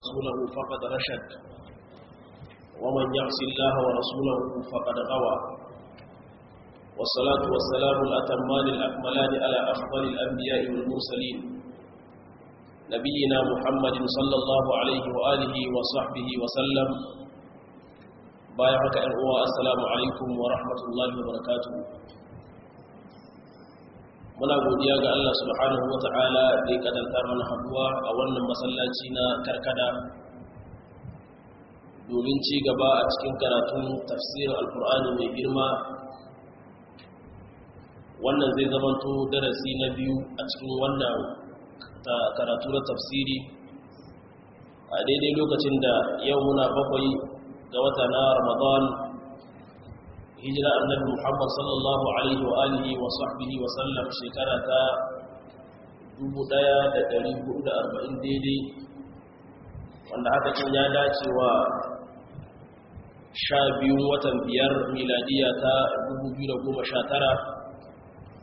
ورسوله فقد رشد ومن يعص الله ورسوله فقد غوى والصلاة والسلام الأتمان الأكملان على أفضل الأنبياء والمرسلين نبينا محمد صلى الله عليه وآله وصحبه وسلم بايعك أنواع السلام عليكم ورحمة الله وبركاته muna godiya ga Allah subhanahu wa ta'ala da ya kadanta mana haduwa a wannan masallaci na karkada domin ci gaba a cikin karatun tafsirin alkur'ani mai girma wannan zai zamanto darasi na biyu a cikin wannan karatu na tafsiri a daidai lokacin da yau muna bakwai ga wata na ramadan hijira annabi muhammad sallallahu alaihi wa alihi wa sahbihi wa sallam shekara ta 1440 daidai wanda haka kin ya dace wa sha biyun watan biyar miladiya ta 2019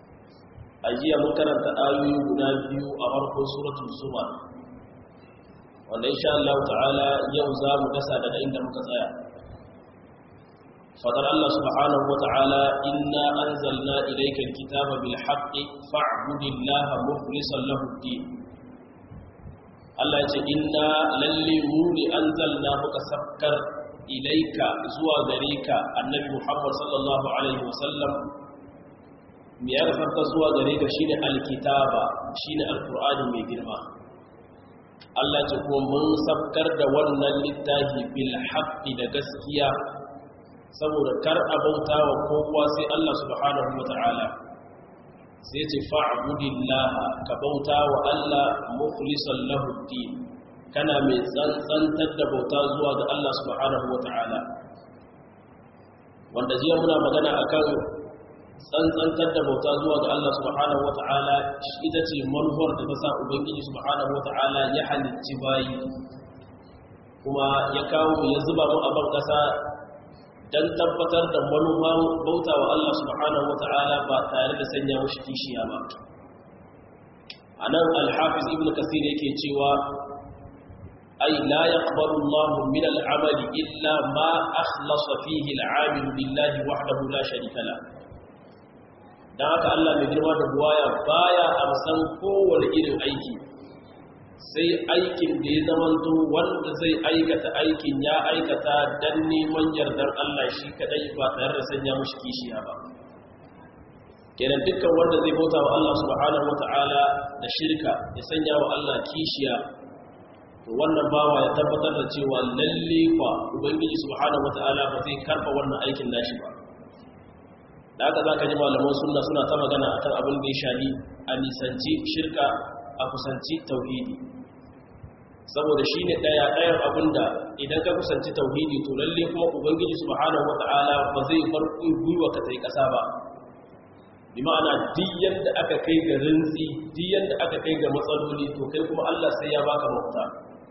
a jiya mun karanta ayoyi guda biyu a farkon suratul zuma wanda insha Allah ta'ala yau za mu dasa daga inda muka tsaya fadar Allah subhanahu wa ta'ala inna anzalna ilayka alkitaba bil haqqi fa'budillaha mukhlishan lahu ad-din Allah ya ce inna lalle mu ne anzalna muka sakkar ilayka zuwa gare ka annabi Muhammad sallallahu alaihi wasallam me ya farka zuwa gare ka shine alkitaba shine alqur'ani mai girma Allah ce kuma mun sabkar da wannan littafi bil haqqi da gaskiya saboda kar abauta wa kowa sai Allah subhanahu wataala sai ce fa'budillah ka bauta wa Allah mukhlishan lahu din kana mai tsantsantar da bauta zuwa ga Allah subhanahu wataala wanda jiya muna magana akan tsantsantar da bauta zuwa ga Allah subhanahu wata'ala ita ce manufar da ta sa ubangiji subhanahu wata'ala ya halicci bayi kuma ya kawo mu ya zuba mu a ban kasa don tabbatar da manufan bauta wa Allah subhanahu wata'ala ba tare da sanya mushi kishiya ba a nan alhafiz ibn kasir yake cewa ai la yaqbalu Allah min al-amali illa ma akhlasa fihi al-amil billahi wahdahu la sharika lahu don haka Allah mai girma da buwaya baya amsan kowane irin aiki sai aikin da ya zamanto wanda zai aikata aikin ya aikata don neman yardar Allah shi kadai ba tare da sanya mushi kishiya ba kenan dukkan wanda zai bauta wa Allah subhanahu wata'ala da shirka ya sanya wa Allah kishiya to wannan bawa ya tabbatar da cewa lalle kwa ubangiji subhanahu wata'ala ba zai karba wannan aikin nashi ba da haka za ka ji malaman sunna suna ta magana akan abin da ya shani a nisanci shirka a kusanci tauhidi saboda shi ne ɗaya ɗayan abin da idan ka kusanci tauhidi to lalle kuma ubangiji subhanahu wata'ala ba zai bar gwiwa ka tai ƙasa ba bi ma'ana duk yadda aka kai ga rintsi duk yadda aka kai ga matsaloli to kai kuma Allah sai ya baka mafita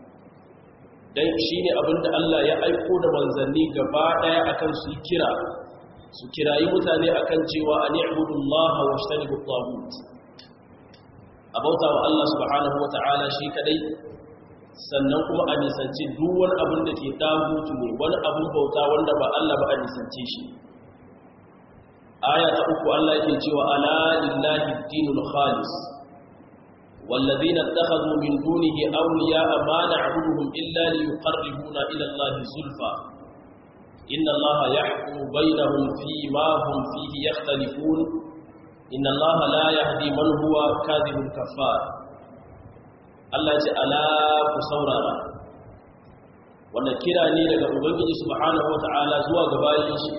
dan shine abin da Allah ya aiko da manzanni gaba ɗaya akan su kira su kirayi mutane akan cewa a ni'budullaha wa shtanibu tagut a bauta wa Allah subhanahu wa ta'ala shi kadai sannan kuma a nisanci duk wani abin da ke tagutu ne wani abin bauta wanda ba Allah ba a nisance shi aya ta uku Allah yake cewa ala lillahi dinul khalis والذين اتخذوا من دونه أولياء ما نعبدهم إلا ليقربونا إلى الله زلفى إن الله يحكم بينهم فيما هم فيه يختلفون إن الله لا يهدي من هو كاذب كفار Allah ce ala ku saurara wannan kira ne daga ubangiji subhanahu wata'ala zuwa ga bayin shi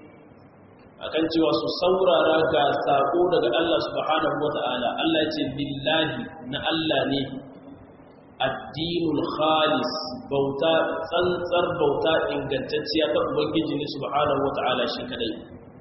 akan cewa su saurara ga sako daga Allah subhanahu wata'ala Allah ce billahi na Allah ne addinul khalis bauta tsantsar bauta ingantacciya ta ubangiji ne subhanahu wata'ala shi kadai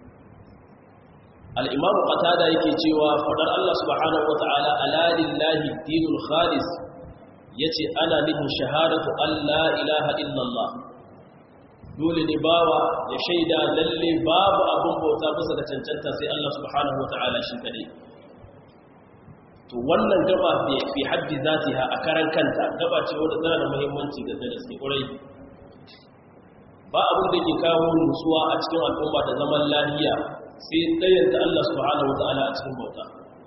al-imam qatada yake cewa fadar Allah subhanahu wata'ala ala lillahi addinul khalis yace ana nufin shahadatu alla ilaha illallah dole ne bawa ya shaida lalle babu abun bauta bisa da cancanta sai Allah subhanahu wata'ala shi kadai to wannan gaba fi haddi zatiha a karan kanta gaba ce wadda tana da muhimmanci ga gaske ƙurai ba abin da ke kawo nutsuwa a cikin al'umma da zaman lafiya sai ɗayanta Allah subhanahu wata'ala a cikin bauta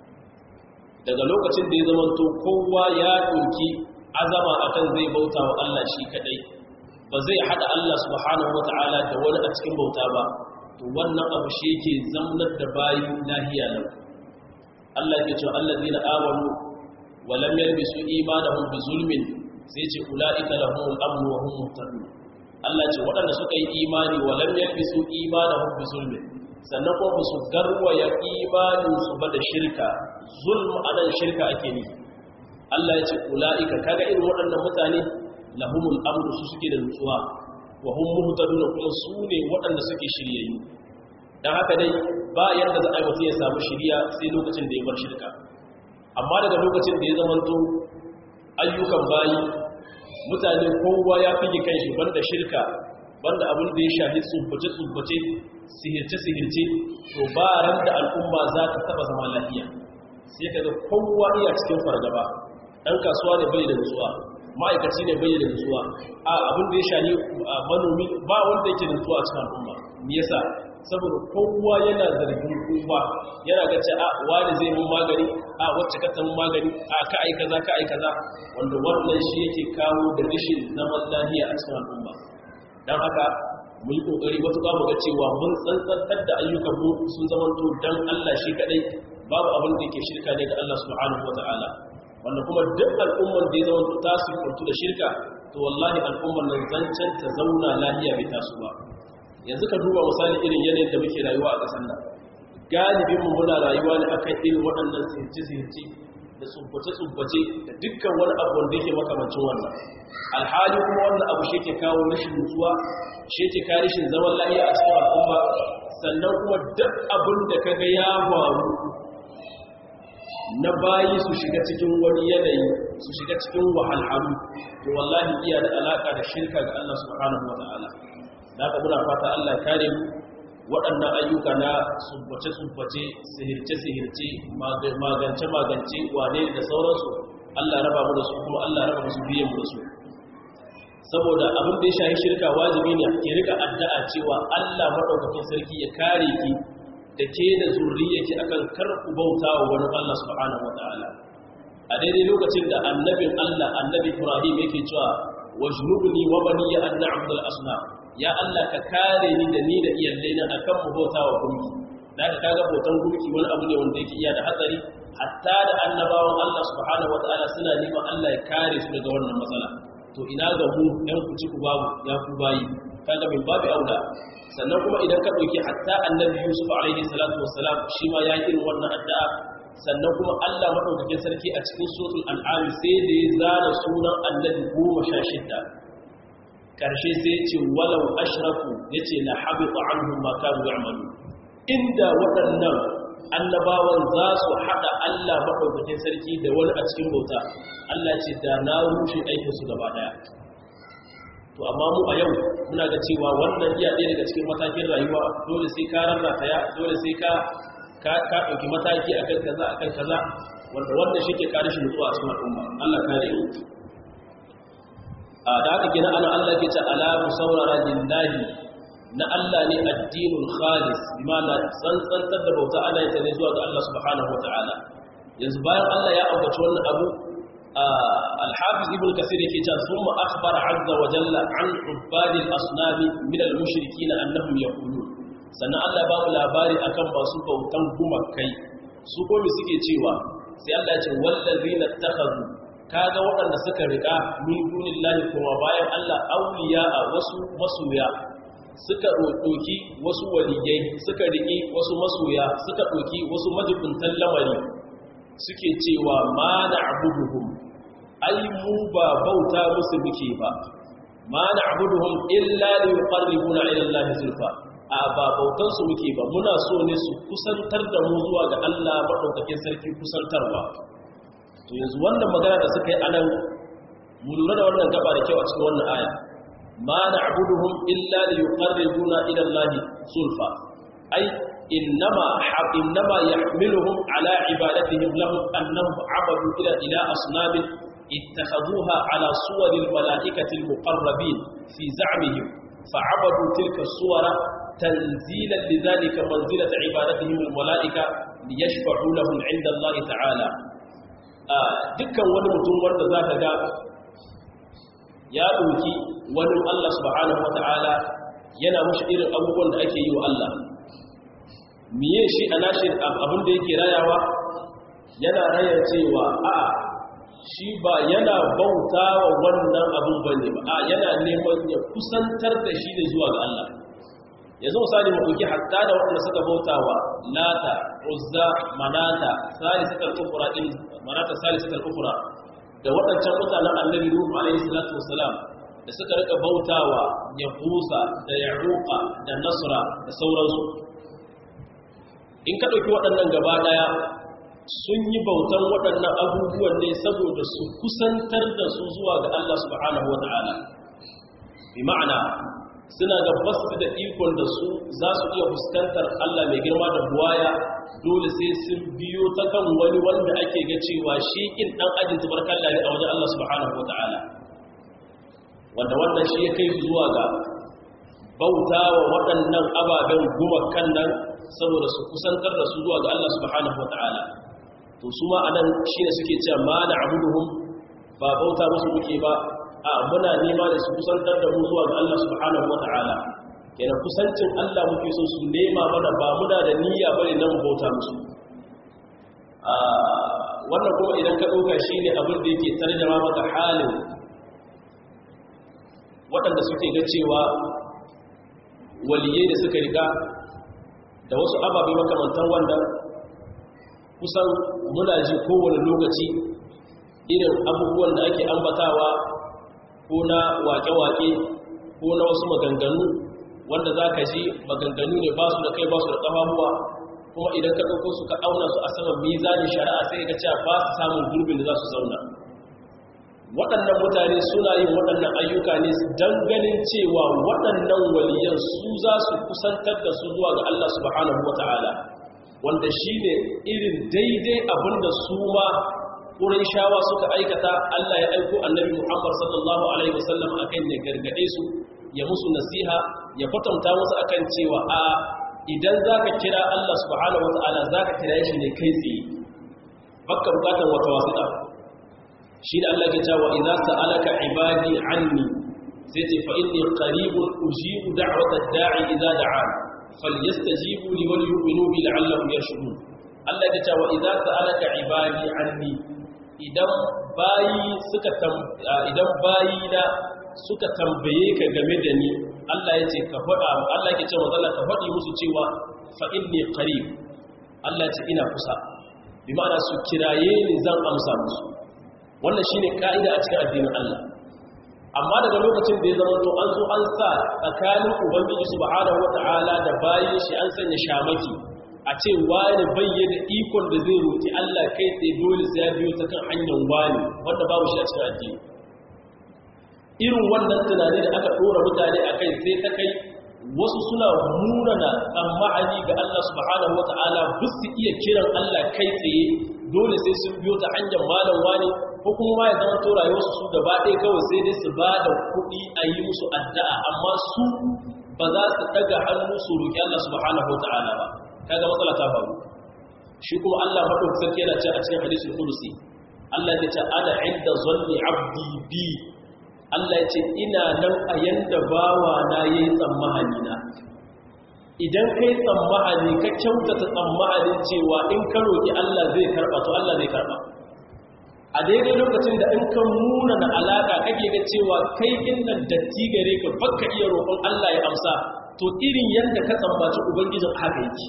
daga lokacin da ya zama to kowa ya ɗauki azama akan zai bauta wa Allah shi kaɗai ba zai haɗa Allah subhanahu wata'ala da wani a cikin bauta ba to wannan abu shi yake zamnar da bayi lahiya nan Allah ke cewa allazina amanu wa lam yalbisu imanahum bi zulmin sai ce ulaika lahumul amn wa hum muhtadun Allah ce waɗanda suka yi imani wa lam yalbisu imanahum bi zulmin sannan kuma su garwaya imanin su ba da shirka zulm anan shirka ake ni Allah ya ce ulaika kaga irin waɗannan mutane lahumul amn su suke da nutsuwa wa hum muhtadun kuma su ne waɗanda suke shiryayyu dan haka dai ba yadda za a yi mutum ya samu shiriya sai lokacin da ya bar shirka amma daga lokacin da ya zamanto ayyukan bayi mutane kowa ya fi kan shi banda shirka banda abin da ya shafi tsubbace-tsubbace sihirce-sihirce to ba ran da al'umma za ta taba zama lafiya sai ka ga kowa iya cikin fargaba ɗan kasuwa ne bai da nutsuwa ma'aikaci ne bai da nutsuwa a abin da ya shafi manomi ba wanda yake da nutsuwa a cikin al'umma me yasa saboda kowa yana zargin kowa yana ga ce a wani zai mun magani a wacce ka san magani a ka ai kaza ka ai kaza wanda wannan shi yake kawo da rashin zaman lafiya a cikin al'umma dan haka mu yi kokari matuƙa mu ga cewa mun tsantsantar da ayyukan mu sun zama to dan Allah shi kadai babu abin da yake shirka ne ga Allah subhanahu wataala wanda kuma duk al'ummar da ya zama to ta sifantu da shirka to wallahi al'ummar nan zancen ta zauna lafiya bai taso ba yanzu ka duba misali irin yanayin da muke rayuwa a ƙasar nan galibin mu muna rayuwa ne akan irin waɗannan sihirce-sihirce da tsubbace-tsubbace da dukkan wani abu wanda yake makamancin wannan alhali kuma wannan abu shi ke kawo rashin nutsuwa shi ke kawo rashin zaman lafiya a cikin al'umma sannan kuma duk abin da ka ga ya faru na bayi su shiga cikin wani yanayi su shiga cikin wahalhalu to wallahi iya da alaka da shirka ga Allah subhanahu wa ta'ala da ka muna fata Allah kare mu waɗannan ayyuka na tsubbace-tsubbace sihirce-sihirce magance-magance wane da sauransu Allah raba mu da su kuma Allah raba musu biyan mu da su saboda abin da ya shahi shirka wajibi ne ke rika addu'a cewa Allah madaukakin sarki ya kare ki da ke da zurriyarki akan karku bauta wa wani Allah subhanahu wataala a daidai lokacin da annabin Allah annabi Ibrahim yake cewa wajnubni wa baniya an na'budul asnam ya Allah ka kare ni da ni da iyalaina akan mu bauta wa gunki da ka kaga bautan gunki wani abu ne wanda yake iya da hatsari hatta da annabawan Allah subhanahu wataala suna neman Allah ya kare su daga wannan matsala to ina ga mu ɗan ku ci ku babu ya ku bayi kaga min babu auda sannan kuma idan ka dauki hatta annabi Yusuf alaihi salatu wassalam shi ma ya irin wannan addu'a sannan kuma Allah madaukakin sarki a cikin suratul an'am sai da ya zana sunan annabi 16 karshe sai ce walau ashraku yace la habita anhum ma kanu ya'malu inda waɗannan annabawan za su hada Allah madaukakin sarki da wani a cikin bauta Allah ce da na rushe aikin su gaba daya to amma mu a yau muna ga cewa wannan iya ɗaya daga cikin matakin rayuwa dole sai ka rarrata ya dole sai ka ka ka dauki mataki akan kaza akan kaza wanda wannan shi ke kare shi mutuwa a cikin al'umma Allah kare mu da haka gina ana Allah ke ce alamu saurara lillahi na Allah ne addinul khalis bimana tsantsantar da bauta ana yin ta ne zuwa ga Allah subhanahu wataala yanzu bayan Allah ya ambaci wannan abu al-hafiz ibn kasir yake cewa thumma akhbara azza wa jalla an ubadi al-asnam min al-mushrikeen annahum yaqulun sannan Allah ya ba mu labari akan masu bautan gumakai su ko me suke cewa sai Allah ya ce wallazina takhadhu kaga waɗanda suka riƙa min dunillahi kuma bayan Allah auliya a wasu masoya suka ɗoki wasu waliyai suka riƙi wasu masoya suka ɗoki wasu majibuntan lamari suke cewa ma na abuduhum ai mu ba bauta musu muke ba ma na abuduhum illa li yuqarribuna ila Allah zulfa a ba bautan su muke ba muna so ne su kusantar da mu zuwa ga Allah madaukakin sarki kusantarwa to yanzu wannan magana da suka yi anan mu lura da wannan gaba da kyau a cikin wannan aya ma na'buduhum illa li yuqarribuna ila Allah zulfa ai إنما إنما يحملهم على عبادتهم لهم أنهم عبدوا إلى إلى أصنام اتخذوها على صور الملائكة المقربين في زعمهم فعبدوا تلك الصور تنزيلا لذلك منزلة عبادتهم الملائكة ليشفعوا لهم عند الله تعالى dukkan wani mutum wanda za ka ga ya ɗauki wani Allah subhanahu wa ta'ala yana mashi irin abubuwan da ake yi wa Allah miye shi a nashi abin da yake rayawa yana rayar cewa a shi ba yana bauta wa wannan abin ba ne ba a yana neman ya kusantar da shi ne zuwa ga Allah yanzu misali mu ɗauki hatta da waɗanda suka bauta wa lata uzza manata salisatul kufra din manata salisatul kufra da waɗancan mutanen annabi nuhu alaihi salatu wassalam da suka rika bautawa yahusa da yaruqa da nasra da sauransu in ka ɗauki waɗannan gaba ɗaya sun yi bautan waɗannan abubuwan ne saboda su kusantar da su zuwa ga Allah subhanahu wa ta'ala bi ma'ana suna ga basu da ikon da su za su iya fuskantar Allah mai girma da buwaya dole sai sun biyo ta kan wani wanda ake ga cewa shi kin dan ajin tabarkalla ne a wajen Allah subhanahu wa ta'ala wanda wannan shi ya kai zuwa ga bauta wa waɗannan ababen gumakan nan saboda su kusantar da su zuwa ga Allah subhanahu wa ta'ala to su ma anan shi ne suke cewa ma na abuduhum ba bauta musu muke ba a muna nema da su kusantar da mu zuwa ga Allah subhanahu wa ta'ala kenan kusancin Allah muke so su nema mana ba muna da niyya bane nan bauta musu wannan kuma idan ka ɗauka shi ne abin da yake tarjama maka halin waɗanda suke ga cewa waliyai da suka riga da wasu ababe makamantan wanda kusan muna ji kowane lokaci irin abubuwan da ake ambatawa ko na wake-wake ko na wasu maganganu wanda za ka ji maganganu ne ba su da kai ba su da ƙafafuwa kuma idan ka ɗauko su ka auna su a saman mizanin shari'a sai ka cewa ba su samun gurbin da za su zauna waɗannan mutane suna yin waɗannan ayyuka ne don ganin cewa waɗannan waliyan su za su kusantar da su zuwa ga Allah subhanahu wata'ala wanda shi ne irin daidai abin da su ma shawa suka aikata Allah ya aiko annabi Muhammad sallallahu alaihi wasallam akan ya gargade su ya musu nasiha ya kwatanta musu akan cewa a idan zaka kira Allah subhanahu wata'ala zaka kira shi ne kai tsaye bakka bukatar wata wasiƙa shi da Allah ke cewa idza sa'alaka ibadi anni sai ce fa inni qaribun ujibu da'wata da'i idza da'an falyastajibu li wal yu'minu bi la'allahum yarshudun Allah ke cewa idza sa'alaka ibadi anni idan bayi suka idan bayi da suka tambaye ka game da ni Allah ya ce ka faɗa Allah ke cewa zalla ka faɗi musu cewa fa inni qarib Allah ya ce ina kusa bi ma'ana su kiraye ni zan amsa musu wannan shine ka'ida a cikin addinin Allah amma daga lokacin da ya zama to an zo an sa tsakanin ubangiji subhanahu wata'ala da bayin shi an sanya shamaki a ce wani bayyana ikon da zai roki Allah kai tsaye dole sai ya biyo ta kan hanyar wani wanda babu shi a cikin addini irin wannan tunani da aka dora mutane akai sai ta kai wasu suna munana tsammani ga Allah subhanahu wata'ala ba su iya kiran Allah kai tsaye dole sai sun biyo ta hanyar malam wani ko kuma ma ya zama to rayuwarsu su gaba ɗaya kawai sai dai su ba da kuɗi a yi musu addu'a amma su ba za su ɗaga hannu su roƙi Allah subhanahu wa ta'ala ba kaga matsala ta faru shi kuma Allah madaukakin sarki yana ce a cikin hadisul qudusi Allah ya ce ana inda zanni abdi bi Allah ya ce ina nan a yanda bawa na yayi tsammani na idan kai tsammani ka kyautata tsammanin cewa in ka roƙi Allah zai karɓa to Allah zai karɓa a daidai lokacin da in ka nuna na alaƙa kake ga cewa kai innan datti gare ka baka iya roƙon Allah ya amsa to irin yadda ka tsammaci ubangijin haka yake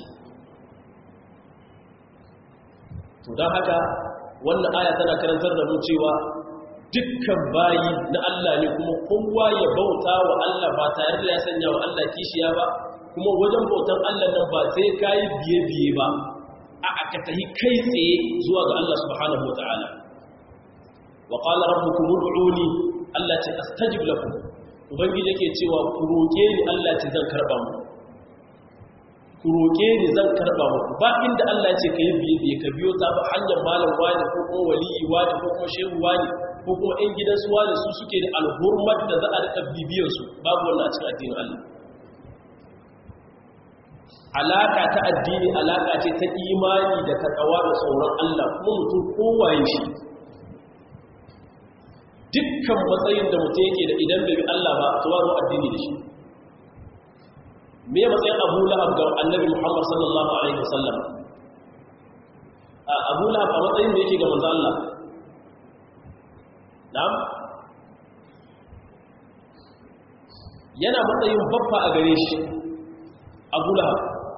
to don haka wannan aya tana karantar da mu cewa dukkan bayi na Allah ne kuma kowa ya bauta wa Allah ba tare da ya sanya wa Allah kishiya ba kuma wajen bautan Allah nan ba sai kayi biye-biye ba a aka tahi kai tsaye zuwa ga Allah subhanahu wa ta'ala wa qala rabbukum ud'uni Allah ce astajib lakum ubangiji yake cewa ku roke ni Allah ce zan karba mu ku roƙe ni zan karɓa muku ba inda Allah ya ce ka yi biye biye ka biyo ta hanyar malam wani ko kuma waliyi wani ko kuma shehu wani ko kuma ɗan gidan su wani su suke da alhurmar da za a rika bibiyar su babu wannan a cikin addinin Allah alaka ta addini alaka ce ta imani da takawa da tsoron Allah kuma mutum kowaye shi dukkan matsayin da mutum yake da idan bai bi Allah ba to wani addini da shi me matsayin Abu Lahab ga Annabi Muhammad sallallahu alaihi wasallam Abu Lahab a matsayin da yake ga manzo Allah na'am yana matsayin babba a gare shi Abu Lahab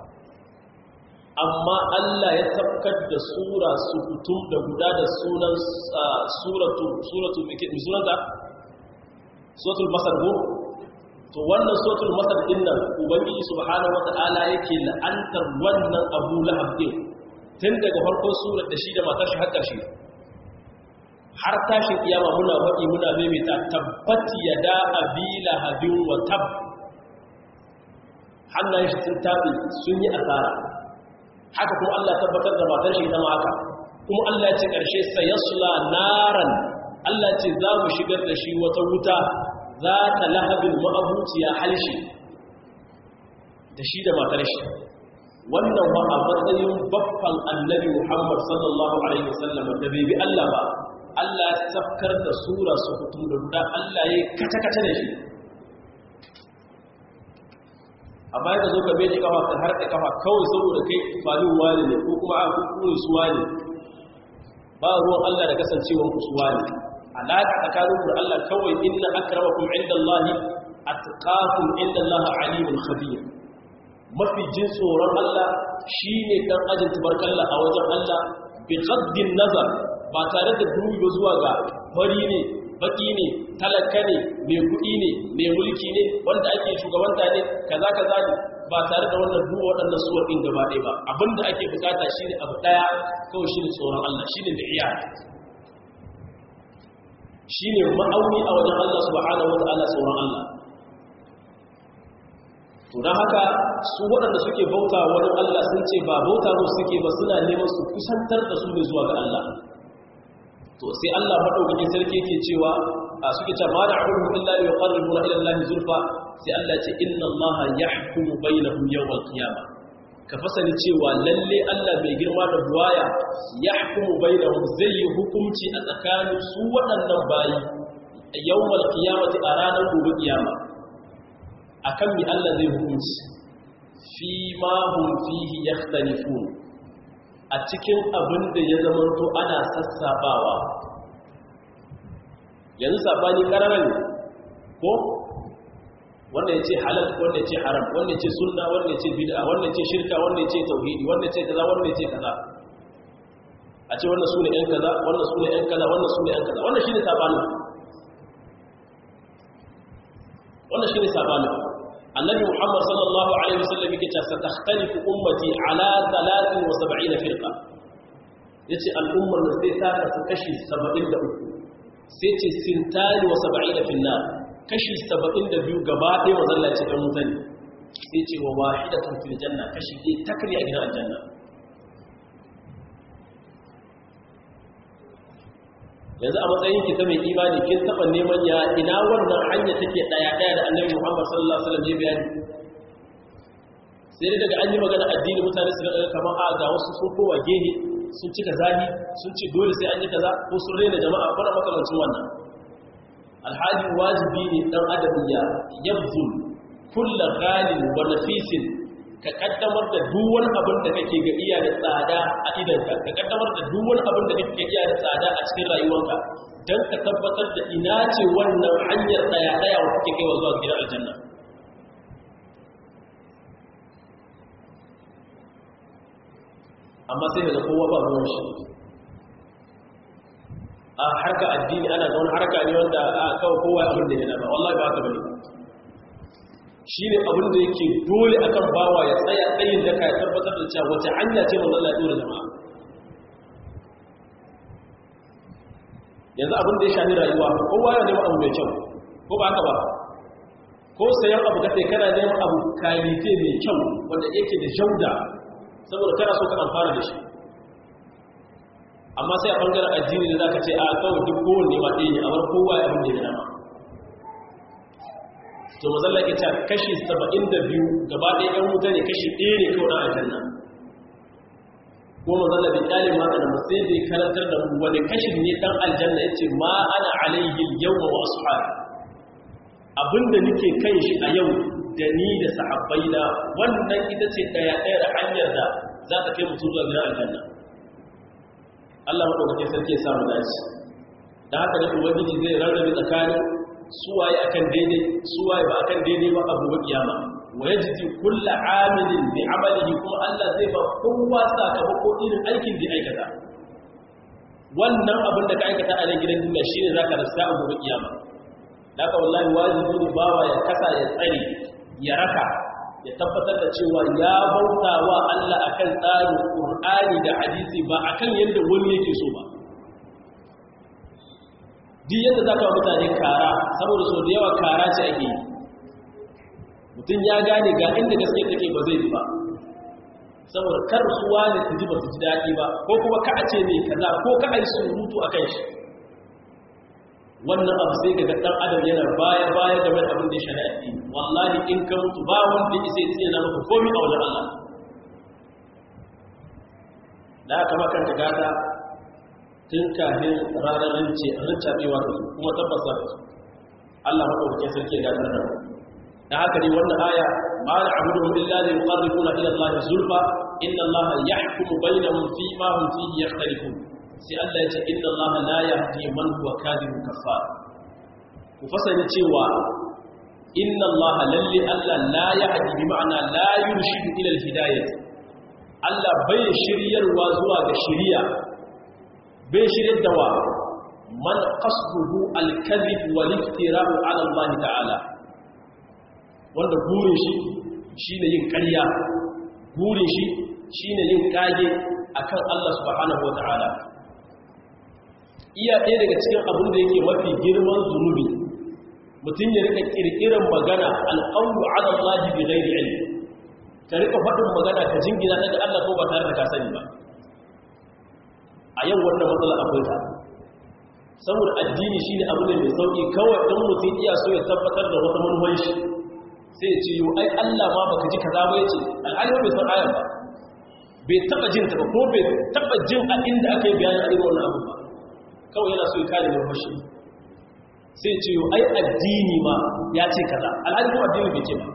amma Allah ya tabbatar da sura su kutum da guda da sunan suratu suratu mike sunanta suratul masar go to wannan suratul masar din nan ubangiji subhanahu wataala yake la'antar wannan Abu Lahab din tun daga farkon surar da shi da matar shi har ƙarshe har tashin kiyama muna faɗi muna maimaita tabbati yada abi lahabin wa tab hannayen shi sun tabi sun yi asara haka kuma Allah tabbatar da matar shi ita ma haka kuma Allah ya ce karshe sayasla naran Allah ce za mu shigar da shi wata wuta za ta lahabin ma'abuciya halshi da shi da matar shi wannan ba a matsayin babban annabi Muhammad sallallahu alaihi wasallam da bai bi Allah ba Allah ya safkar da sura su hutu da guda Allah ya kace-kace da shi amma yadda zo ka beji kafa ka har da kafa kawai saboda kai falin wani ne ko kuma a kukurin suwa ne ba ruwan Allah da kasancewar ku suwa ne alaƙa tsakanin ku da Allah kawai inna akramakum indallahi atqakum indallahi alimul khabir mafi jin tsoron Allah shine dan ajin tabarkalla a wajen Allah bi ghaddin nazar ba tare da dubi ba zuwa ga fari ne baki ne talaka ne mai kuɗi ne mai mulki ne wanda ake shugabanta ne kaza kaza ne ba tare da wannan duwa waɗannan suwar ɗin gaba ɗaya ba abinda ake bukata shi ne abu ɗaya kawai shi ne tsoron Allah shi ne da iya shi ne ma'auni a wajen Allah subhanahu wa ta'ala tsoron Allah to don haka su waɗanda suke bauta wani Allah sun ce ba bauta musu suke ba suna neman su kusantar da su ne zuwa ga Allah to sai Allah madaukakin sarki yake cewa a suke cewa ma na'budu illa li yuqarribuna ila Allah zulfa sai Allah ya ce inna Allah yahkumu bainahum yawm al-qiyamah ka fasali cewa lalle Allah mai girma da buwaya yahkumu bainahum zai yi hukunci a tsakanin su waɗannan bayi yawm al-qiyamati a ranar gobe kiyama akan mi Allah zai hukunci fi ma hum fihi yakhtalifun a cikin abin da ya zamanto ana sassabawa yanzu sabani ƙararren ko wanda ya ce halal wanda ya ce haram wanda ya ce sunna wanda ya ce bid'a wanda ya ce shirka wanda ya ce tauhidi wanda ya ce kaza wanda ya ce kaza a ce wannan su ne ‘yan kaza wannan su ne ‘yan kaza wannan su ne ‘yan kaza wannan shi ne sabanin wannan shi ne sabanin annabi muhammad sallallahu alaihi wasallam yake cewa satakhtalifu ummati ala 73 firqa yace al'ummar da sai ta kasu kashi 73 sai ce sintani wa 70 fil nar kashi 72 gaba ɗaya mazallaci dan mutane sai ce wa wahidatun fil janna kashi ɗaya takri a gidan aljanna yanzu a matsayin ki ta mai imani kin taba neman ya ina wannan hanya take daya daya da Annabi Muhammad sallallahu alaihi wasallam ya bayani sai dai daga an yi magana addini mutane su ga kamar a ga wasu sun kowa gehe sun cika zahi sun ce dole sai an yi kaza ko sun rena jama'a ko makamancin wannan alhali wajibi ne dan adam ya yabzul kullu ghalin wa nafisin ka kaddamar da duk wani abin da kake ga iya da tsada a idanka ka kaddamar da duk wani abin da kake iya da tsada a cikin rayuwarka don ka tabbatar da ina ce wannan hanyar daya daya wa kake kaiwa zuwa gidan aljanna amma sai daga kowa ba ruwan shi a harka addini ana ga wani harka ne wanda a kawai kowa abin da yana ba wallahi ba haka bane shi ne abin da yake dole akan bawa ya tsaya tsayin da ka ya tabbatar da cewa wace hanya ce manzon Allah ya dora jama'a yanzu abin da ya shafi rayuwa kowa ya nema abu mai kyau ko ba haka ba ko sayan abu ka kana neman abu kalite mai kyau wanda yake da jauda saboda kana so ka amfana da shi amma sai a bangaren addini da za ka ce a kawai duk kowanne ma ɗaya ne a bar kowa ya abin da ya dama to mazalla ke ta kashi 72 gaba ɗaya ɗan wuta ne kashi ɗaya ne kawai na aljanna ko mazalla bai ƙyale maka da sai bai karantar da mu wani kashi ne ɗan aljanna ya ce ma ana alaihi yau wa ashabi abinda nake kan shi a yau da ni da sahabbai na wannan ita ce ɗaya ɗaya da hanyar da za ta kai mutum zuwa gidan aljanna Allah maɗaukakin sarki ya samu dace da haka ne ubangiji zai rarrabe tsakanin suwaye akan daidai suwaye ba akan daidai ba abu ba kiyama wa yajzi kullu amilin bi amalihi kuma Allah zai ba kowa sakamako irin aikin da aikata wannan abin da ka aikata a nan gidan duniya shine zaka rasa abu ba kiyama haka wallahi wajibi ne bawa ya kasa ya tsare ya raka ya tabbatar da cewa ya bauta wa Allah akan tsarin Qur'ani da hadisi ba akan yadda wani yake so ba duk yadda za ka mutane kara saboda so da yawa kara ce ake yi mutum ya gane ga inda gaske take ba zai ji ba saboda kar su wani su ji ba su ji daɗi ba ko kuma ka ce mai kaza ko ka ai surutu a kan shi wannan abu sai ga ɗan adam yana baya baya game da abin da ya shari'a addini wallahi in ka mutu ba wanda isa ya tsina maka komai a wajen Allah da aka maka ka gata tun kafin ranar rince rincaɓewa da su kuma tabbasa da su Allah maɗaukakin sarki ya gatar da da haka ne wannan aya ma da abudu illa li yuqarribuna ila Allah zulfa inna Allah yahkumu bainahum fi ma hum fihi yakhtalifun sai Allah ya ce inna Allah la yahdi man huwa kadhibun kafar ku fasani cewa inna Allah lalli Allah la yahdi bi ma'ana la yurshidu ila al-hidayah Allah bai shiryarwa zuwa ga shiriya bai shiryar da wa man qasduhu al-kadhib wal iftira'u 'ala Allah ta'ala wanda burin shi shine yin ƙarya burin shi shine yin kage akan Allah subhanahu wa ta'ala iya ɗaya daga cikin abin da yake mafi girman zunubi mutum ya rika ƙirƙirar magana alƙawlu ala Allah bi ghairi ilmi ka rika faɗin magana ka jingina daga Allah ko ba tare da ka sani ba a yau wannan matsala akwai ta saboda addini shine abu ne mai sauki kawai dan mutum iya so ya tabbatar da wata manufar shi sai ya ce yo ai Allah ma baka ji kaza ba yace alhali bai san ayar ba bai taba jin ta ba ko bai taba jin a inda aka yi bayani a irin wannan abu ba kawai yana so ya kare manufar shi sai ya ce yo ai addini ma ya ce kaza alhali ko addini bai ce ba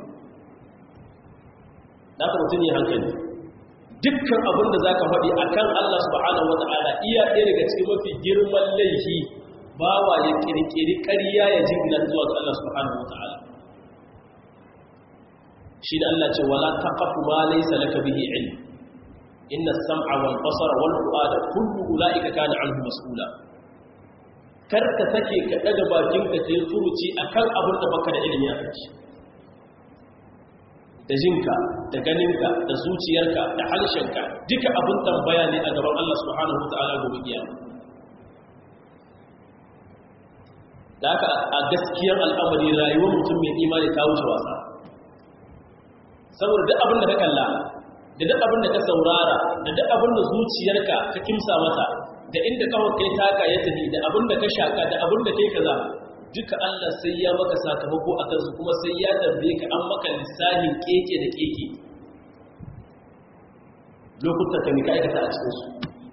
da haka mutum ya hankali dukkan abin da za ka faɗi a kan Allah subhanahu wa ta'ala iya ɗaya daga cikin mafi girman laifi bawa ya ƙirƙiri ƙarya ya jingina zuwa ga Allah subhanahu wa ta'ala shi da Allah ce wala taqafu ma laysa laka bihi ilm inna as-sam'a wal basara wal fu'ada kullu ulaika kana anhu mas'ula kar ka sake ka daga bakin ka kai furuci akan abin da baka da ilimi a kai da jinka da ganinka da zuciyarka da halshenka duka abin tambaya ne a gaban Allah subhanahu wata'ala gobe kiyama da haka a gaskiyar al'amari rayuwar mutum mai imani ta wuce wasa saboda duk abin da ka kalla da duk abin da ka saurara da duk abin da zuciyarka ka kimsa mata da inda kawai kai taka ya tafi da abin da ka shaka da abin da kai kaza duka Allah sai ya maka sakamako a kansu kuma sai ya tambaye ka an maka lissahin keke da keke lokutan ka mika aikata a cikinsu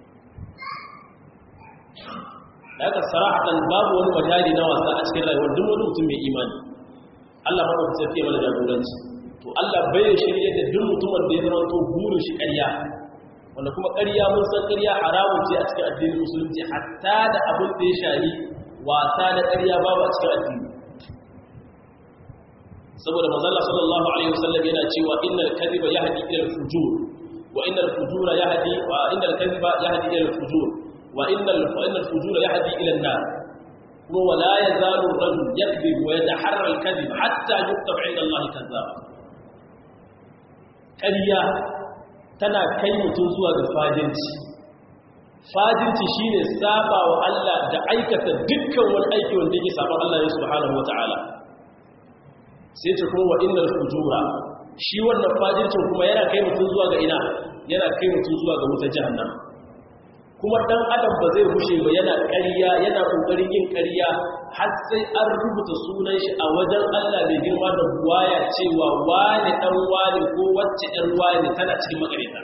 da aka sarahatan babu wani majali na wasa a cikin rayuwar duk wani mutum mai imani Allah maka ku sai mana jagoranci to Allah bai shirye da duk mutumin da ya zama to burin shi ƙarya wanda kuma ƙarya mun san ƙarya haramun ce a cikin addinin musulunci hatta da abin da ya shahi wasa da ƙarya babu a cikin addini saboda manzala sallallahu alaihi wasallam yana cewa innal kadhiba yahdi ila al-fujur wa innal fujura yahdi wa innal kadhiba yahdi ila al-fujur wa innal fa innal fujura yahdi ila an-nar kuma wala yazalu ar-rajul yakdhib wa yataharra al-kadhib hatta yuktab 'inda Allah kadhab ƙarya tana kai mutum zuwa ga fajinci fajinci shine saba wa Allah da aikata dukkan wani aiki wanda yake saban Allah ne subhanahu wataala sai ce kuma wa innal fujura shi wannan fajircin kuma yana kai mutum zuwa ga ina yana kai mutum zuwa ga wutar jahannama kuma dan adam ba zai gushe ba yana ƙarya yana kokarin yin ƙarya har sai an rubuta sunan shi a wajen Allah mai girma da buwaya cewa wani dan wani ko wacce ɗan wani tana cikin makareta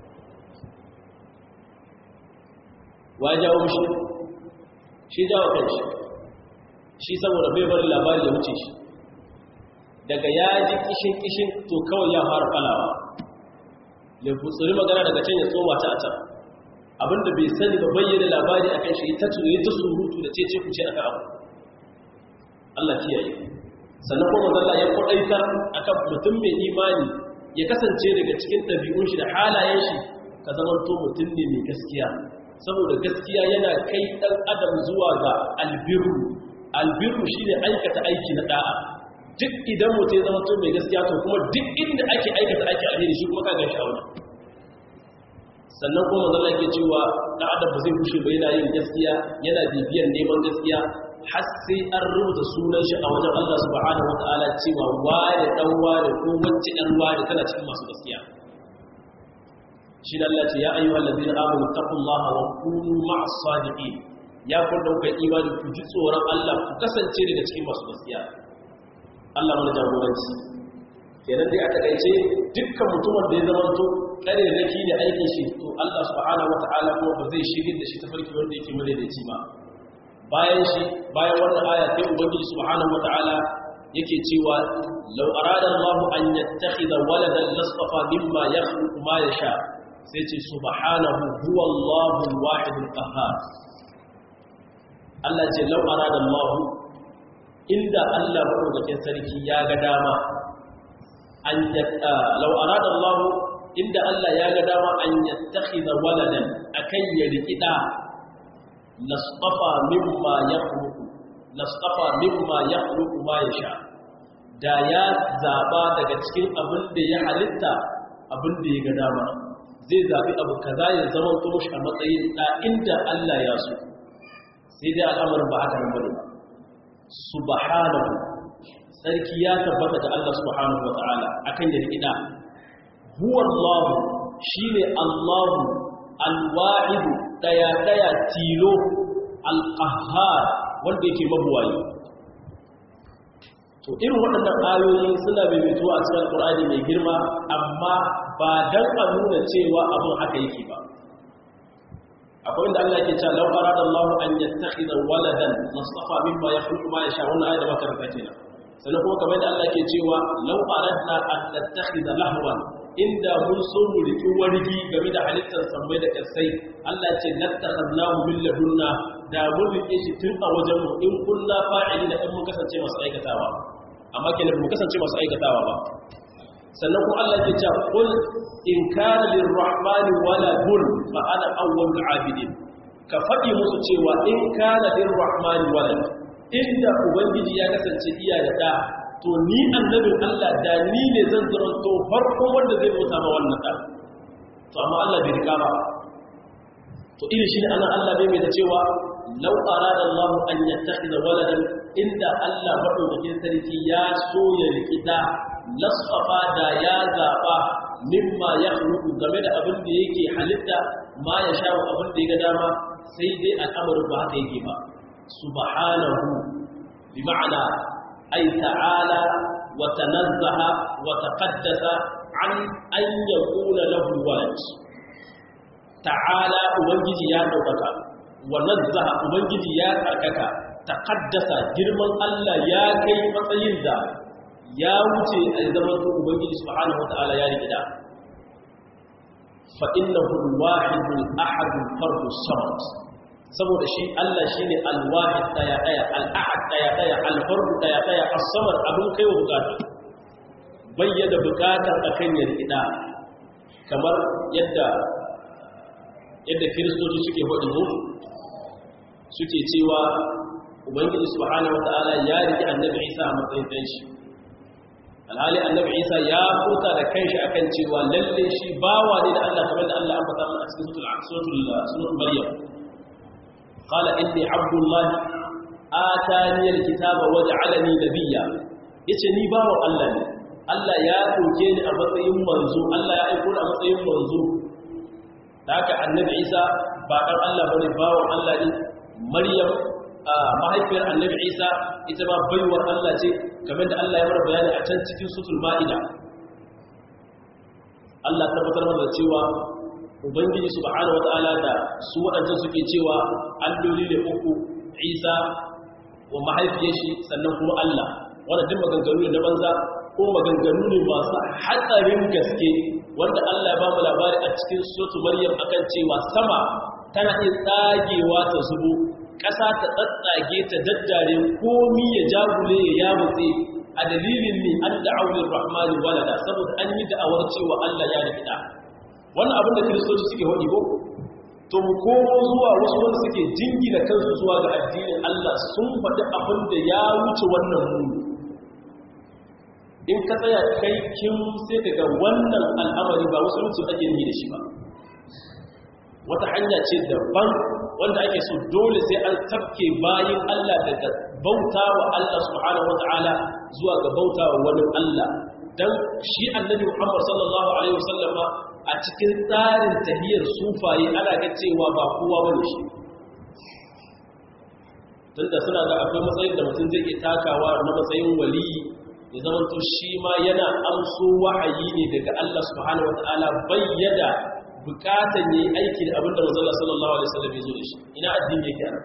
wa jawo mishi shi jawo kanshi shi saboda bai bari labari ya wuce shi daga ya ji kishin kishin to kawai ya fara falawa ya futsuri magana daga can ya tsoma ta a can abinda bai sani ba bayyana labari a kan shi ta tuye ta surutu da ce ce ku ce aka abu Allah kiyaye sannan kuma zalla ya kwadaitar akan mutum mai imani ya kasance daga cikin ɗabi'un shi da halayen shi ka zama to mutum ne mai gaskiya saboda gaskiya yana kai ɗan adam zuwa ga albiru albiru shine aikata aiki na da'a duk idan mutum ya zama to mai gaskiya to kuma duk inda ake aikata aiki alheri shi kuma ka gan shi a wajen sannan kuma zama yake cewa ɗan adam ba zai kushe ba yana yin gaskiya yana bibiyar neman gaskiya har sai an rubuta sunan shi a wajen Allah subhanahu wa ta'ala cewa ware dan ware ko wacce ɗan ware tana cikin masu gaskiya shi da Allah ce ya ayyuha allazina amanu taqullaha wa kunu ma'as sadiqin ya kun dauka imani ku ji tsoron Allah ku kasance daga cikin masu gaskiya Allah mana jagoranci kenan dai a takaice dukkan mutumin da ya zama to kare da ki da aikin shi to Allah subhanahu wataala kuma ba zai shirye da shi ta farki wanda yake madaidaici ba bayan shi bayan wannan aya sai ubangiji subhanahu wataala yake cewa law arada Allah an yattakhidha waladan lastafa mimma yakhluqu ma yasha sai ce subhanahu huwa Allahu al-wahid al-qahhar Allah ce law arada Allah inda Allah madaukakin sarki ya ga dama an yatta law arada Allah inda Allah ya ga dama an yattakhidha waladan akan ya rikida lasqafa mimma yakhluqu lasqafa mimma yakhluqu ma yasha da ya zaba daga cikin abin da ya halitta abin da ya ga dama zai zabi abu kaza ya zama to shi a matsayin da inda Allah ya so sai dai al'amarin ba haka nan bane subhanahu sarki ya tabbata da Allah subhanahu wataala akan ya rikida huwa Allah shine Allah al-wahid daya daya tilo al-qahhar wanda yake mabuwayi to irin waɗannan ayoyi suna maimaituwa a cikin alƙur'ani mai girma amma ba dan a nuna cewa abin haka yake ba akwai inda Allah yake cewa law arada Allah an yattakhidha waladan lastafa mimma yakhluqu ma yasha wannan ayat da muka karanta kenan sannan kuma kamar da Allah ke cewa law aradna an nattakhidha lahwan inda mun so mu riki wargi game da halittar sammai da kasai Allah ce nattakhadnahu min ladunna da mun rike shi tun a wajen mu in kunna fa'ilina in mun kasance masu aikatawa amma kenan mu kasance masu aikatawa ba sannan kuma Allah ke cewa qul in kana lirrahmani waladun fa ana awwalul abidin ka faɗi musu cewa in kana lirrahmani walad inda ubangiji ya kasance iya da da to ni annabin Allah da ni ne zan zaranto farko wanda zai bauta ma wannan da to amma Allah bai rika ba to irin shi ne ana Allah bai mai da cewa law arada Allah an yattakhidha waladan inda Allah madaukakin sarki ya so ya rikida lasfafa da ya zaba mimma ya huluku game da abin da yake halitta ma ya sha abin da ya ga dama sai dai al'amarin ba haka yake ba subhanahu bi ma'ana ay ta'ala wa tanazzaha wa taqaddasa an an yakuna lahu walad ta'ala ubangiji ya daukaka wa nazzaha ubangiji ya tsarkaka taqaddasa girman Allah ya kai matsayin da ya wuce a zaman to ubangiji subhanahu wataala ya rikida fa innahu al-wahid al-ahad al-fard as-samad saboda shi Allah shine al-wahid daya daya al-ahad daya daya al-fard daya daya as-samad abun kai wa bukata bayyana bukatar akan ya rikida kamar yadda yadda kiristoci suke faɗi mu suke cewa ubangiji subhanahu wataala ya riki annabi Isa a matsayin dan shi alhali annabi isa ya huta da kanshi akan cewa lalle shi bawa ne da Allah kamar da Allah an faɗa a cikin suratul suratul suratul maryam qala inni abdullah atani alkitaba waj'alani nabiyya yace ni bawan Allah ne Allah ya doke ni a matsayin manzo Allah ya aiko ni a matsayin manzo da haka annabi Isa ba dan Allah bane bawan Allah ne Maryam mahaifiyar annabi Isa ita ma baiwar Allah ce kamar da Allah ya bar bayani a can cikin sutul Ma'ida Allah tabbatar mana cewa Ubangiji subhanahu wataala da su waɗancan suke cewa alloli ne uku Isa wa mahaifiyar shi sannan kuma Allah wanda duk maganganu ne na banza ko maganganu ne masu hatsarin gaske wanda Allah ya ba mu labari a cikin sotu Maryam akan cewa sama tana iya tsagewa ta zubo ƙasa ta tsatsage ta daddare komi ya jagule ya yamutse a dalilin ne an da'awar rahmani walada saboda an yi da'awar cewa Allah ya da fida wannan abin da kiristoci suke haɗi ko to mu komo zuwa wasu wanda suke jingina kansu zuwa ga addinin Allah sun faɗi abin da ya wuce wannan muni in ka tsaya kai kin sai ka ga wannan al'amari ba wasu mutum ake yi da shi ba wata hanya ce daban wanda ake so dole sai an tafke bayin Allah daga bauta wa Allah subhanahu wata'ala zuwa ga bauta wa wani Allah dan shi annabi Muhammad sallallahu alaihi wasallam a cikin tsarin tahiyar sufaye ana ga cewa ba kowa bane shi tunda suna ga akwai matsayin da mutum zai iya takawa na matsayin waliyi ya zamanto shi ma yana amso wahayi ne daga Allah subhanahu wata'ala bayyada bukatan yayi aiki da abinda manzo Allah sallallahu alaihi wasallam ya zo da shi ina addini yake ana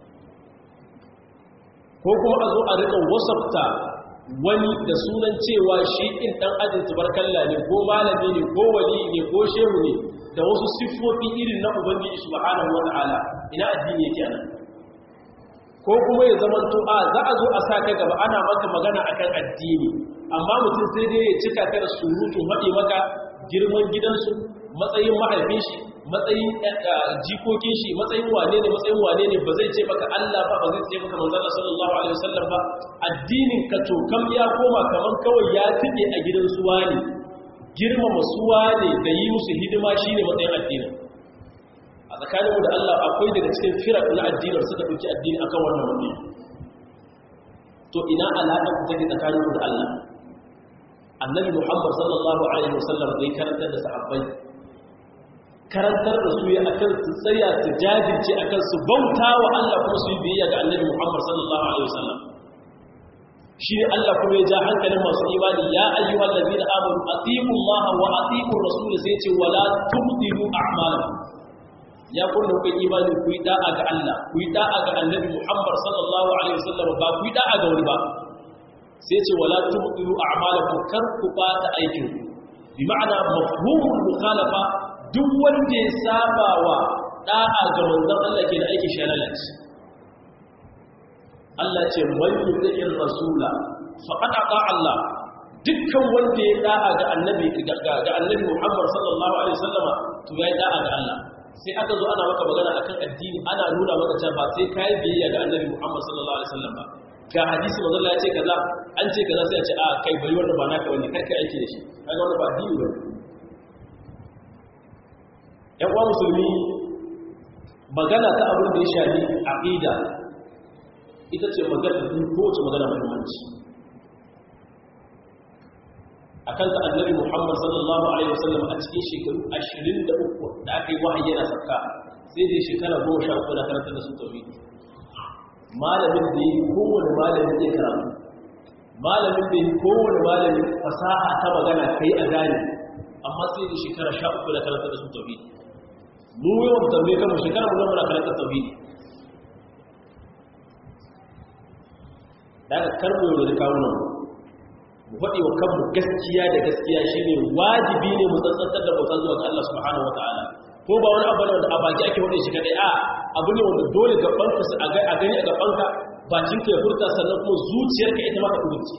ko kuma a zo a rika wasafta wani da sunan cewa shi in dan ajin tabarkalla ne ko malami ne ko wali ne ko shehu ne da wasu siffofi irin na ubangiji subhanahu wata'ala ina addini yake ana ko kuma ya zama to a za a zo a sa ka gaba ana maka magana akan addini amma mutum sai dai ya cika ka da surutu haɗe maka girman gidansu matsayin mahaifin shi matsayin jikokin shi matsayin wane ne matsayin wane ne ba zai ce maka Allah ba ba zai ce maka manzon sallallahu alaihi wasallam ba addinin ka to kam ya koma kaman kawai ya tike a gidan suwa ne girmama suwa ne da yi musu hidima shine matsayin addinin a tsakaninmu da Allah akwai daga cikin firar na addinin suka ɗauki addini akan wannan wani to ina alaƙar ku take tsakaninmu da Allah annabi Muhammad sallallahu alaihi wasallam zai karantar da sahabbai karantar da su ya akan su tsaya su jajirce akan su bauta wa Allah kuma su yi biyayya ga annabi Muhammad sallallahu alaihi wasallam shi ne Allah kuma ya ja hankalin masu imani ya ayyuhal ladina amanu atiqu Allah wa atiqu rasul sai ce wala tubdilu a'malakum ya kunna kai imani ku yi da'a ga Allah ku yi da'a ga annabi Muhammad sallallahu alaihi wasallam ba ku yi da'a ga wani ba sai ce wala tubdilu a'malakum kar ku bata aikin ku bi ma'ana mafhumul mukhalafa duk wanda ya saba wa da'a ga manzon Allah ke da aikin shalalaci Allah ce man yuti'ir rasula faqad ata Allah dukkan wanda ya da'a ga annabi ga annabi Muhammad sallallahu alaihi wasallama to ya da'a ga Allah sai aka zo ana maka magana akan addini ana nuna maka cewa ba sai kai biyayya ga annabi Muhammad sallallahu alaihi wasallam ba ga hadisi manzo Allah ya ce kaza an ce kaza sai a ce a kai bari wanda ba naka wani karka aiki da shi kaga wannan ba addini ba ƴan uwa musulmi magana ta abin da ya shafi aqida ita ce magana da kowace magana muhimmanci akan ta annabi Muhammad sallallahu alaihi wasallam a cikin shekaru 23 da aka yi wahayi yana sakka sai dai shekara 13 da karanta da su tauhidi malamin da yi kowane malamin zai karatu malamin da yi kowane malamin fasaha ta magana kai a gane amma sai da shekara 13 da karanta da su tauhidi mu yawan tambaye kanmu shekara mu muna karanta tauhidi daga karbo da kawo nan mu faɗi wa kanmu gaskiya da gaskiya shine wajibi ne mu tsantsantar da bauta zuwa ga Allah subhanahu wataala ko ba wani abu ne wanda a baki ake faɗin shi kadai a abu ne wanda dole gabanka su a gani a gabanka bakin ka ya furta sannan kuma zuciyarka ita ma ta kudurce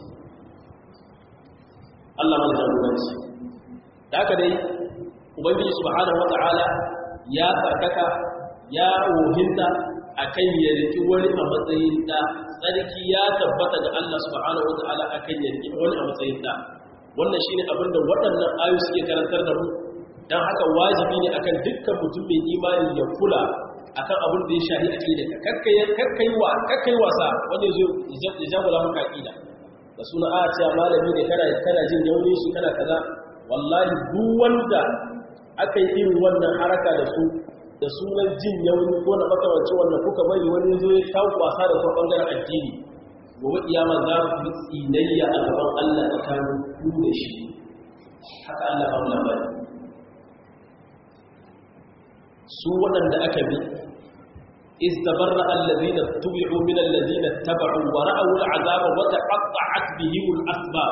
Allah mana jagoranci da haka dai ubangiji subhanahu wataala ya tsarkaka ya wohinta akan ya riki wani a matsayin da tsarki ya tabbata ga Allah subhanahu wataala akan ya riki wani a matsayin da wannan shine abin da waɗannan ayoyi suke karantar da mu dan haka wajibi ne akan dukkan mutum mai imani ya kula akan abin da ya shahi aqida kakkai kakkai wa kakkai wasa wanda yazo ya jagora maka aqida da suna a cewa malami ne kana kana jin yaunin shi kana kaza wallahi duk wanda aka yi irin wannan haraka da su da sunan jin yauni ko na makamanci wannan kuka bari wani zo ya kawo wasa da kuma bangaren addini gobe kiyama za ku yi tsinayya a gaban Allah tsakanin ku da shi haka Allah ba mu labari su waɗanda aka bi istabarra allazina tubi'u min allazina taba'u wa ra'aw al'azaba wa taqatta'at bihim al'asbab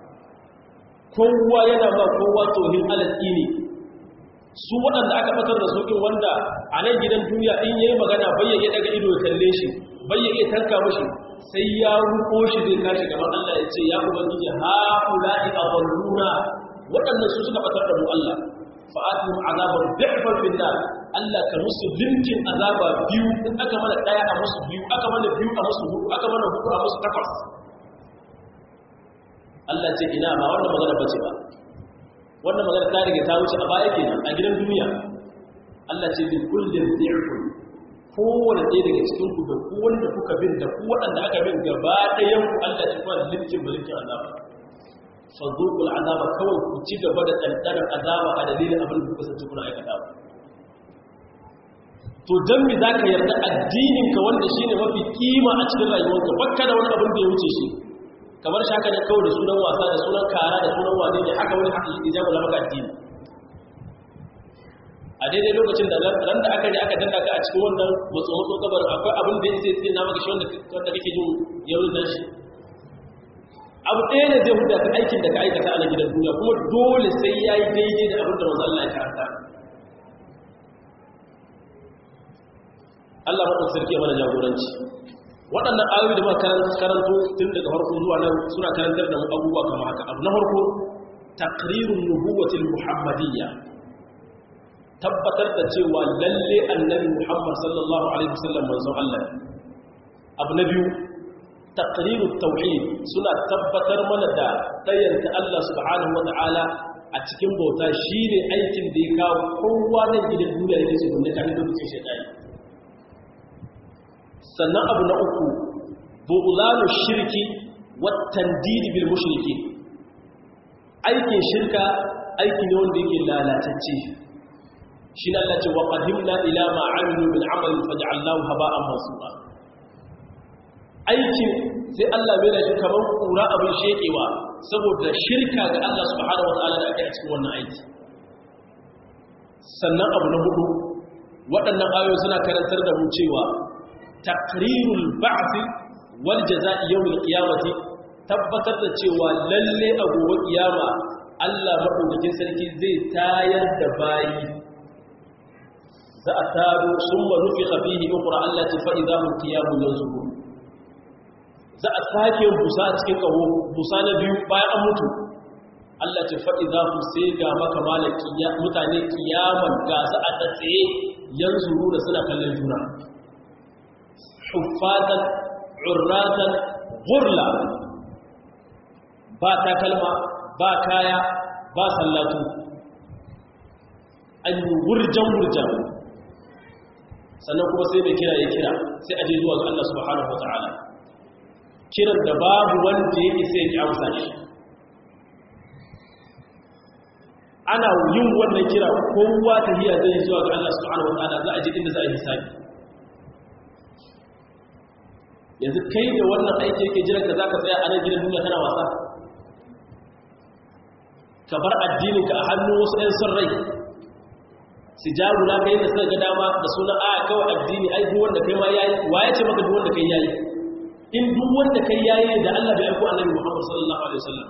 kowa yana ba kowa tohin alatini su waɗanda aka fatar da sokin wanda a nan gidan duniya in yayi magana bayyana daga ido ya kalle shi bayyana tanka mashi sai ya ruko shi zai kashi gaban Allah ya ce ya ubangiji ha ula'i adalluna waɗannan su suka fatar da mu Allah fa'atihim azaban bi'fan fil nar Allah ka musu limkin azaba biyu in aka mana daya a musu biyu aka mana biyu a musu hudu aka mana hudu a musu takwas Allah ce ina ba wannan magana bace ba wannan magana ta rige ta wuce a baya kenan a gidan duniya Allah ce bi kullin dhi'fun kowanne ɗaya daga cikin ku da ku wanda kuka bin da ku waɗanda aka bin gaba ɗayan ku Allah ce kuma limkin mulkin azaba fadukul azaba kawai ku ci gaba da ɗanɗanar azaba a dalilin abin da kuka sanci kuna aikata ba to don mi za ka yarda addininka wanda shi ne mafi kima a cikin rayuwarka bakka da wani abin da ya wuce shi kamar shi haka ne kawai da sunan wasa da sunan kara da sunan wane ne haka wani haka ya jago maka addini a daidai lokacin da ran da aka ne aka danna ka a cikin wannan matso matso kabarin akwai abin da ya sai na maka shi wanda kake jin yawon nan shi abu ɗaya ne zai huda ka aikin da ka aikata a gidan duniya kuma dole sai ya yi daidai da abin da wanzu Allah ya karanta Allah maɗaukar sarki ya mana jagoranci waɗannan ayoyi da muka karanto tun daga farko zuwa nan suna karantar da mu abubuwa kama haka abu na farko taqrirun nubuwatil muhammadiyya tabbatar da cewa lalle annabi muhammad sallallahu alaihi wasallam manzon Allah abu na biyu taqrirut tauhid suna tabbatar mana da tayyanta Allah subhanahu wataala a cikin bauta shine aikin da ya kawo kowa nan gidan duniya yake su gunne kafin lokacin shaytani sannan abu na uku bu'lanu shirki wat tandid bil mushriki aikin shirka aiki ne wanda yake lalatacce shi ne Allah ce wa qadimna ila ma amilu min amalin faj'alnahu haba'an mansura aikin sai Allah bai da shi kamar kura abin shekewa saboda shirka ga Allah subhanahu wataala da ake a cikin wannan aiki sannan abu na hudu waɗannan ayoyi suna karantar da mu cewa taqrirul ba'th wal jazaa'i yawmil qiyamati tabbatar da cewa lalle a gobe kiyama Allah madaukakin sarki zai tayar da bayi za a taro summa nufiqa fihi ukhra allati fa idha hum qiyamun yanzurun za a sake busa a cikin kawo busa na biyu bayan an mutu Allah ce faɗi za ku sai ga maka malaki mutane kiyaman ga su a tsaye yanzu da suna kallon juna huffatan urratan gurla ba takalma ba kaya ba sallatu an yi wurjan-wurjan sannan kuma sai mai kira ya kira sai aje zuwa ga Allah subhanahu wa ta'ala kiran da babu wanda ya isa ya amsa shi ana yin wannan kira kowa ta hiya zai zuwa ga Allah subhanahu wataala za a je inda za a hisabi yanzu kai da wannan aiki yake jiran ka zaka tsaya a nan gidan duniya kana wasa ka bar addinin ka a hannun wasu ɗan son rai su jaru na kai da suka ga dama da suna a kawai addini ai duk wanda kai ma yayi waye ce maka duk wanda kai yayi in duk wanda kai yayi da Allah bai aiko annabi Muhammad sallallahu alaihi wasallam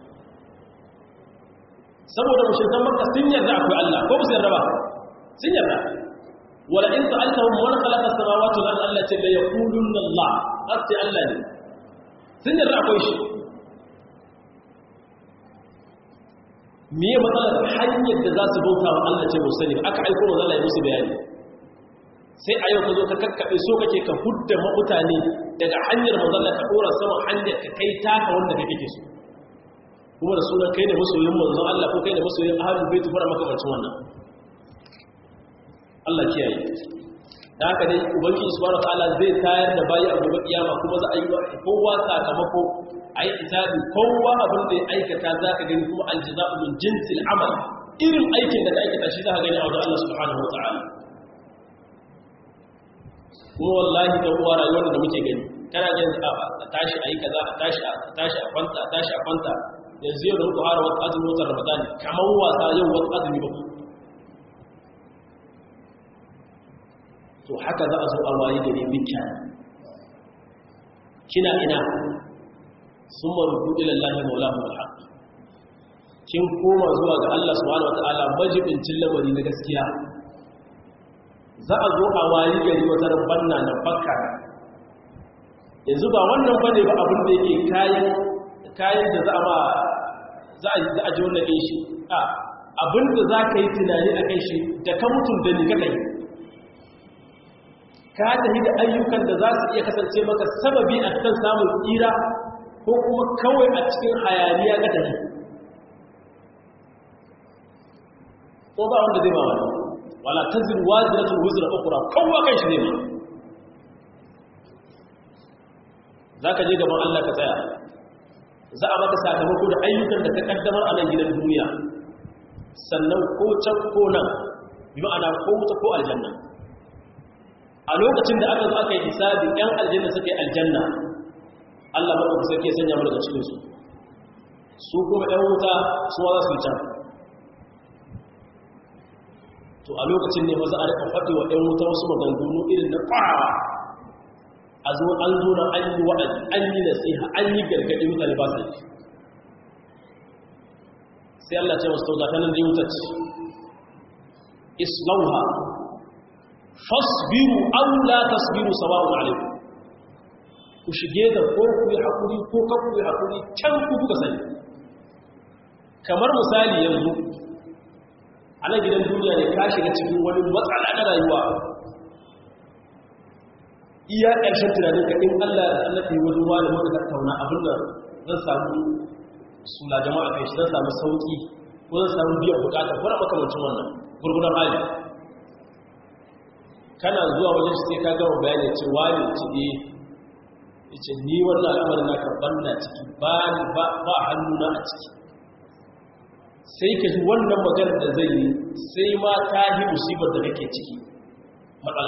saboda mushrikan makka sun yarda akwai Allah ko ba su yarda ba sun yarda wala in sa'altahum man khalaqa as-samawati wal ardi allati la yaquluna Allah asti Allah ne sun yarda akwai shi me ya matsalar hanyar da za su bauta wa Allah ce musu ne aka aiko wa Allah ya musu bayani sai a yau ka zo ka kakkaɓe so kake ka hudda mutane daga hanyar mazalla ka ɗora sama hanyar ka kai taka wanda ka kake so kuma da sunan kai da masoyin manzon Allah ko kai da masoyin ahlul bait fara makamancin wannan Allah kiyaye da haka dai ubangiji subhanahu wataala zai tayar da bayi a gobe kiyama kuma za a yi kowa sakamako a yi hisabi kowa abin da ya aikata za ka gani kuma aljaza'u min jinsil amal irin aikin da ka aikata shi za ka gani a wajen Allah subhanahu wataala kuma wallahi da uwa rayuwar da muke gani kana jin a tashi a yi kaza a tashi a tashi a kwanta a tashi a kwanta yanzu yau da muka fara wata azumin watan ramadan kamar wasa yau wata azumi ba to haka za a zo a waye gari bikya kina ina sun marubu ilallahi maulahu alhaq kin koma zuwa ga Allah subhanahu wataala majibincin lamari na gaskiya za a zo a waye gari wata rabbanna na fakka yanzu ba wannan bane ba abin da yake kayan kayan da za a ma za a za a ji wannan din shi a abin da za ka yi tunani a kai shi da ka mutum da ni ka kai ka tafi da ayyukan da za su iya kasance maka sababi a kan samun tsira ko kuma kawai a cikin hayaniya ga tafi ko ba wanda zai ba wani wala tazir waziratun wuzra ukra kowa kai shi ne ma za ka je gaban Allah ka tsaya za a maka sakamako da ayyukan da ka kaddamar a nan gidan duniya sannan ko can ko nan bi ma'ana ko wuta ko aljanna a lokacin da aka zo aka yi hisabi yan aljanna suka yi aljanna Allah maɗauki sarki ya sanya mu daga cikinsu su kuma ‘yan wuta su za su yi can to a lokacin ne maza a rika faɗi wa ‘yan wuta wasu maganganu irin na ƙwarawa a zo an zo na an yi wa'azi an yi nasiha an yi gargaɗi mutane ba su yi sai Allah ce wasu tauga ta nan da yi wutar islauha fasbiru aw la tasbiru sawa'un alaykum ku shige da ko ku yi hakuri ko ka ku yi hakuri can ku kuka sani kamar misali yanzu a nan gidan duniya ne ka shiga cikin wani matsala na rayuwa iya ƙarshen tunanin ka in Allah da Allah yi wani wani muka tattauna abin da zan samu sula jama'a kai shi zan samu sauki ko zan samu biyan bukata ko na makamancin wannan gurgudan hali kana zuwa wajen shi sai ka gama bayani ce wani ci e ce ni wannan al'amarin na karɓar na ciki ba ba hannuna a ciki sai ka ji wannan maganar da zai yi sai ma ta yi musibar da kake ciki matsala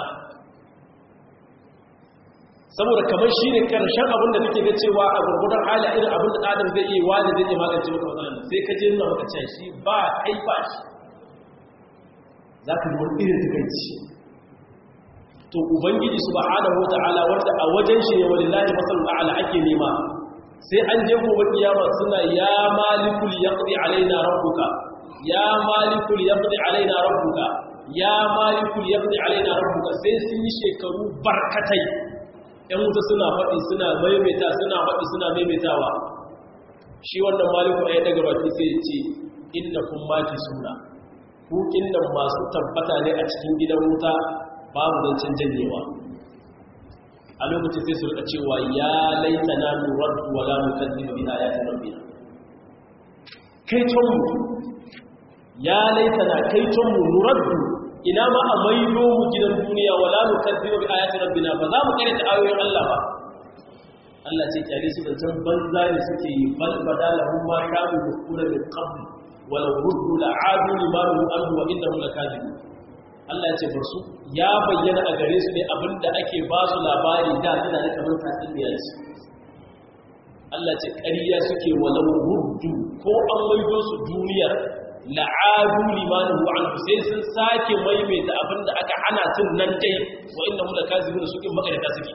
saboda kamar shi ne ƙarshen abin da kake ga cewa a gurgudan hali irin abin da adam zai iya wani zai iya magance maka matsalar sai ka je nuna maka cewa shi ba kai ba shi za ka ji wani irin takaici to ubangiji subhanahu wata'ala wanda a wajen shi ne walillahi masallu a'la ake nema sai an je gobe kiyama suna ya malikul yaqdi alaina rabbuka ya malikul yaqdi alaina rabbuka ya malikul yaqdi alaina rabbuka sai sun yi shekaru barkatai ɗan wuta suna faɗi suna maimaita suna faɗi suna maimaitawa shi wannan maliku ya daga baki sai ya ce innakum maki suna ku innan masu tabbata ne a cikin gidan wuta babu zancen janyewa a lokacin sai su rika cewa ya laita na nuraddu wala mukazzibu bi ayatin rabbina kai tonmu ya laita na kai tonmu nuraddu ina ma a maido mu gidan duniya wala mukazzibu bi ayatin rabbina ba za mu kare ta ayoyin Allah ba Allah ce kyale su zancen banza ne suke yi bal badalahum ma kanu yukuna min qabl wala ruddu la'adu limanuhu anhu wa innahum lakazibun Allah ce bar su ya bayyana a gare su ne abinda ake ba su labari da suna da kamar tatsuniya ce Allah ce ƙarya suke walau ruddu ko an maido su duniyar la'adu limanin anhu sai sun sake maimaita abinda aka hana tun nan dai wa inna mu lakazibun suke makarata suke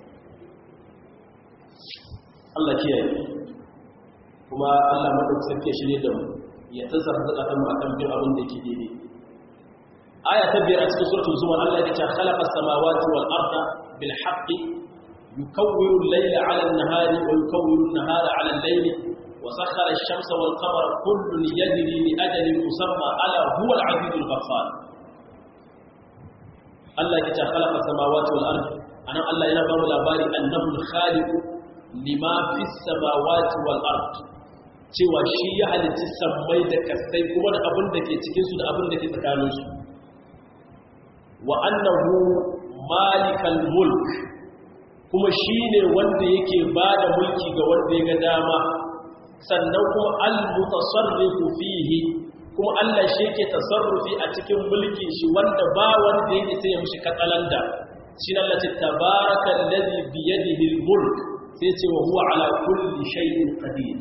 Allah kiyaye kuma Allah madaukakin sarki ya shirye da mu ya tsara zakatan mu akan bin abin da yake daidai aya ta biyar a cikin suratul zumar Allah ya ce khalaqa samawati wal arda bil haqqi yukawwiru al-layla 'ala an-nahari wa yukawwiru an-nahara 'ala al-layli wa sakhkhara ash-shamsa wal qamara kullun yajri li ajalin musamma ala huwa al-'azizul ghaffar Allah ya ce khalaqa samawati wal arda anan Allah yana ba mu labari annahu al-khaliq lima fis samawati wal arda cewa shi ya halicci sammai da kasai kuma da abin da ke cikinsu da abin da ke tsakaninsu wa annahu malikal mulk kuma shine wanda yake bada mulki ga wanda ya ga dama sannan kuma al-mutasarrifu fihi kuma Allah shi yake tasarrufi a cikin mulkin shi wanda ba wanda yake sai ya mushi katsalanda shi ne Allah ce tabarakal ladhi bi yadihi al-mulk sai ce wa huwa ala kulli shay'in qadir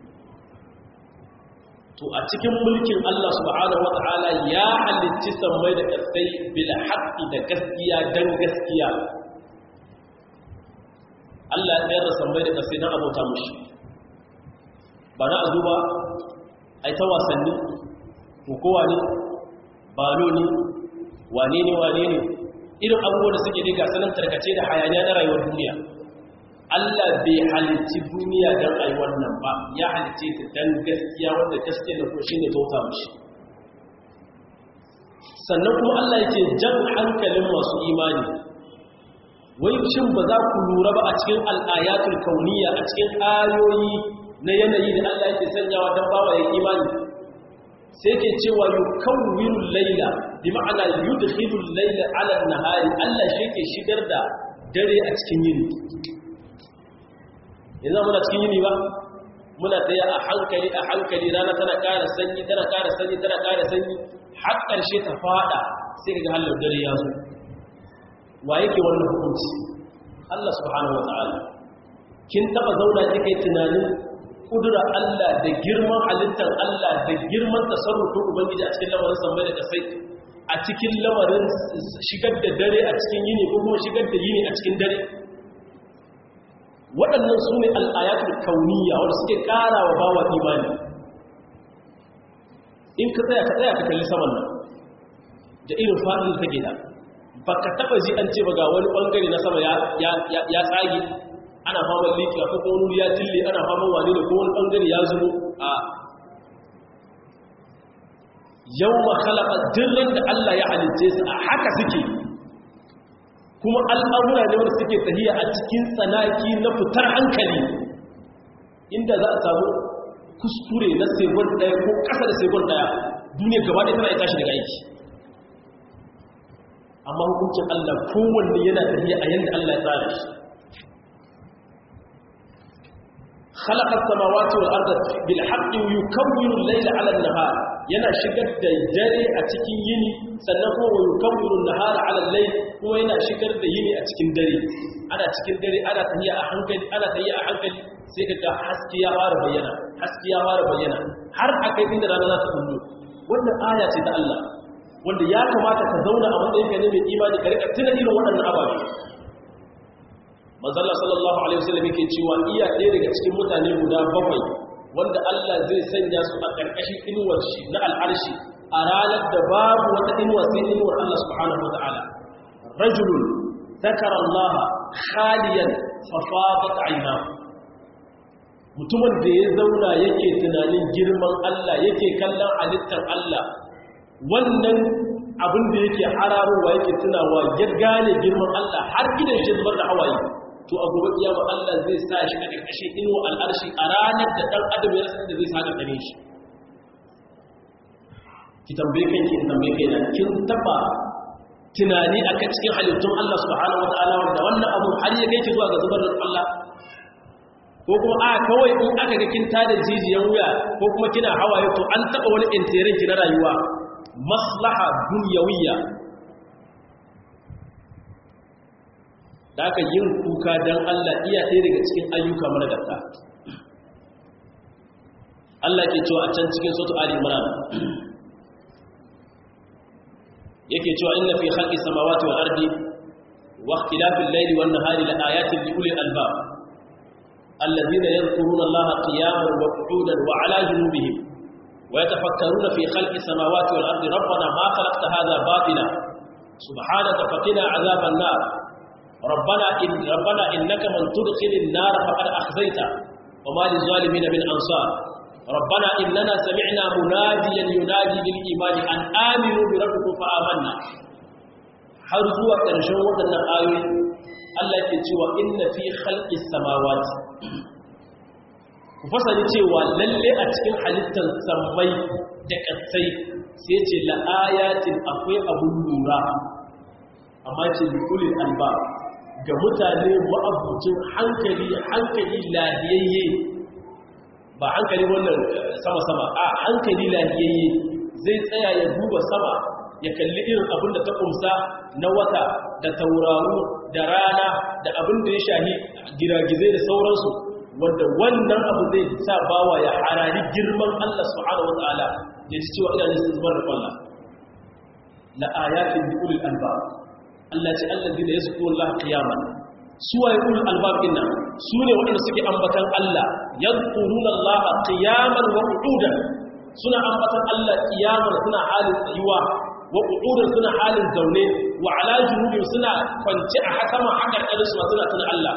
to a cikin mulkin Allah subhanahu wata'ala ya halicci sammai da kasai bil haqqi da gaskiya dan gaskiya Allah ya tsayar da sammai da kasai dan abota mushi ba na azuba ai ta wasanni kowa ne balo ne wane ne wane ne irin abubuwan da suke diga sanan tarkace da hayaniya na rayuwar duniya Allah bai halitti duniya don ai wannan ba ya halitte ta don gaskiya wanda gaskiya da kuma shine bauta mushi sannan kuma Allah yake jan hankalin masu imani wai shin ba za ku lura ba a cikin al'ayatul kauniya a cikin ayoyi na yanayi da Allah yake sanyawa don bawa ya imani sai ke cewa yukawwirul laila bi ma'ana yudkhilul laila 'ala an-nahari Allah shi ke shigar da dare a cikin yini yanzu muna cikin yini ba muna tsaye a hankali a hankali rana tana ƙara sanyi tana ƙara sanyi tana ƙara sanyi har ƙarshe ta fada sai ga halin dare ya zo wa yake wannan hukunci Allah subhanahu wa ta'ala kin taba zauna kike tunanin kudura Allah da girman halittar Allah da girman tasarrufin ubangiji a cikin lamarin sammai da kasai a cikin lamarin shigar da dare a cikin yini ko kuma shigar da yini a cikin dare waɗannan su ne al'ayatul kauniya wanda suke ƙara wa bawa imani in ka tsaya ka tsaya ka kalli saman nan da irin faɗin da take da ba ka taɓa ji an ce ba ga wani ɓangare na sama ya tsage ana faman likiya ko kuma wani ya tille ana faman wane ne ko wani ɓangare ya zubo a yau ma khalaqa dirran da Allah ya halitte su a haka suke kuma al'amura ne wanda suke tahiya a cikin tsanaki na fitar hankali inda za a samu kuskure na segon ɗaya ko ƙasa da segon ɗaya duniya gaba ɗaya tana ya tashi daga aiki amma hukuncin Allah kowanne yana tafiya a yadda Allah ya tsara shi خلق السماوات والارض بالحق ويكون الليل على النهار yana shigar da dare a cikin yini sannan kuma wa yukawwiru an-nahar 'ala al-layl kuma yana shigar da yini a cikin dare ana cikin dare ana tafiya a hankali ana tafiya a hankali sai ka ga haske ya fara bayyana haske ya fara bayyana har akai inda rana za ta kullu wannan aya ce ta Allah wanda ya kamata ka zauna a matsayin ka ne mai imani ka rika tuna irin waɗannan ababe manzala sallallahu alaihi wasallam yake cewa iya ɗaya daga cikin mutane guda bakwai wanda Allah zai sanya su a ƙarƙashin inuwar shi na al'arshi a ranar da babu wata inuwa sai inuwar Allah subhanahu wata'ala rajulun zakara Allah khaliyan fafadat aynahu mutumin da ya zauna yake tunanin girman Allah yake kallon halittar Allah wannan abin da yake hararowa yake tunawa ya gane girman Allah har gidan shi zubar da hawaye to a gobe kiyama Allah zai sa shi a ƙarƙashin inuwa al'arshi a ranar da ɗan adam ya rasa da zai sa gare shi ki tambaye kanki in tambaye kai na kin taba tunani a cikin halittun Allah subhanahu wataala wanda wannan abu har ya kai ki zuwa ga zubar da Allah ko kuma a kawai in aka ga kin tada jijiyan wuya ko kuma kina hawaye to an taba wani intirin ki na rayuwa maslaha dunyawiyya da aka yin kuka don Allah iya ɗaya daga cikin ayyuka mana gata Allah ke cewa a can cikin sautu Ali Imran yake cewa inna fi khalqi samawati wal ardi wa ikhtilafil layli wan nahari la ayatin li ulil albab alladhina yadhkuruna Allaha qiyaman wa qu'udan wa 'ala junubihim wa yatafakkaruna fi khalqi samawati wal ardi rabbana ma khalaqta hadha batila subhanaka faqina 'adhaban nar ربنا إن ربنا إنك من تدخل النار فقد أخزيته وما للظالمين من أنصار ربنا إننا سمعنا مناديا ينادي للإيمان أن آمنوا بربكم فآمنا har zuwa ƙarshen waɗannan ayoyi Allah ke cewa inna fi khalqis samawati ku fasali cewa lalle a cikin halittar sammai da ƙasai sai ce la ayatin akwai abun lura amma ce likulin alba ga mutane ma'abucin hankali hankali lahiyayye ba hankali wannan sama-sama a hankali lahiyayye zai tsaya ya duba sama ya kalli irin abin da ta kumsa na wata da tauraro da rana da abin da ya shahi giragizai da sauransu wanda wannan abu zai sa bawa ya harari girman Allah subhanahu wa ta'ala ya ji cewa ina nisan zubar da kwallon la ayatin bi ulil albab Allah ce allazi da yazkuru Allah qiyaman suwaye ulul albab dinnan sune waɗanda suke ambatan Allah yadhkuruna Allah qiyaman wa qu'udan suna ambatan Allah qiyaman suna halin tsayuwa wa qu'udan suna halin zaune wa ala junubin suna kwance a hakama hakar ɗan su suna tuna Allah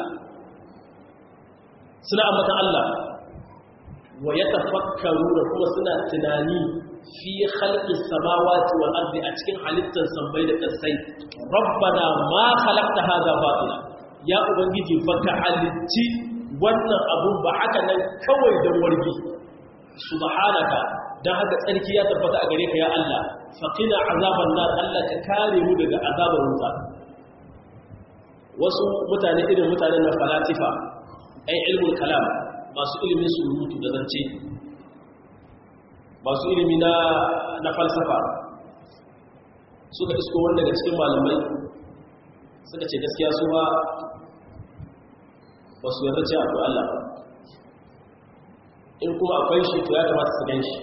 suna ambatan Allah wa yatafakkaruna kuma suna tunani fi khalqis samawati wal ardi a cikin halittar sammai da kasai rabbana ma khalaqta hadha batila ya ubangiji baka halitti wannan abu ba haka nan kawai dan wargi subhanaka dan haka tsarki ya tabbata a gare ka ya Allah faqina azaban nar Allah ka kare mu daga azabar wuta wasu mutane irin mutanen na falasifa ai ilmul kalam masu ilimin surutu da zance masu ilimi na na falsafa suka isko wanda daga cikin malamai suka ce gaskiya su ba ba su yarda ce abu Allah in kuma akwai shi to ya kamata su gan shi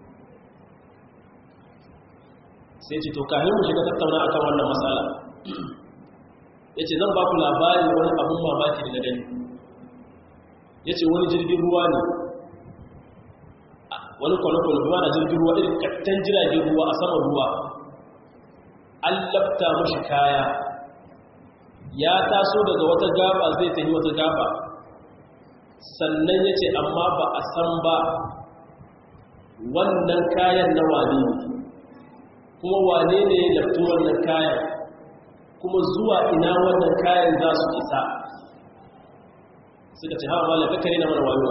sai ce to kahin mu shiga tattauna akan wannan matsala ya ce zan ba ku labarin wani abun mamaki daga gani ya ce wani jirgin ruwa ne wani kwale-kwale ruwa na jirgin ruwa irin kattan jiragen ruwa a saman ruwa an lafta mashi kaya ya taso daga wata gaba zai tafi wata gaba sannan ya ce amma ba a san ba wannan kayan na wane ne kuma wane ne ya laftu wannan kayan kuma zuwa ina wannan kayan za su isa suka ce hawa malaka kare na mana wayo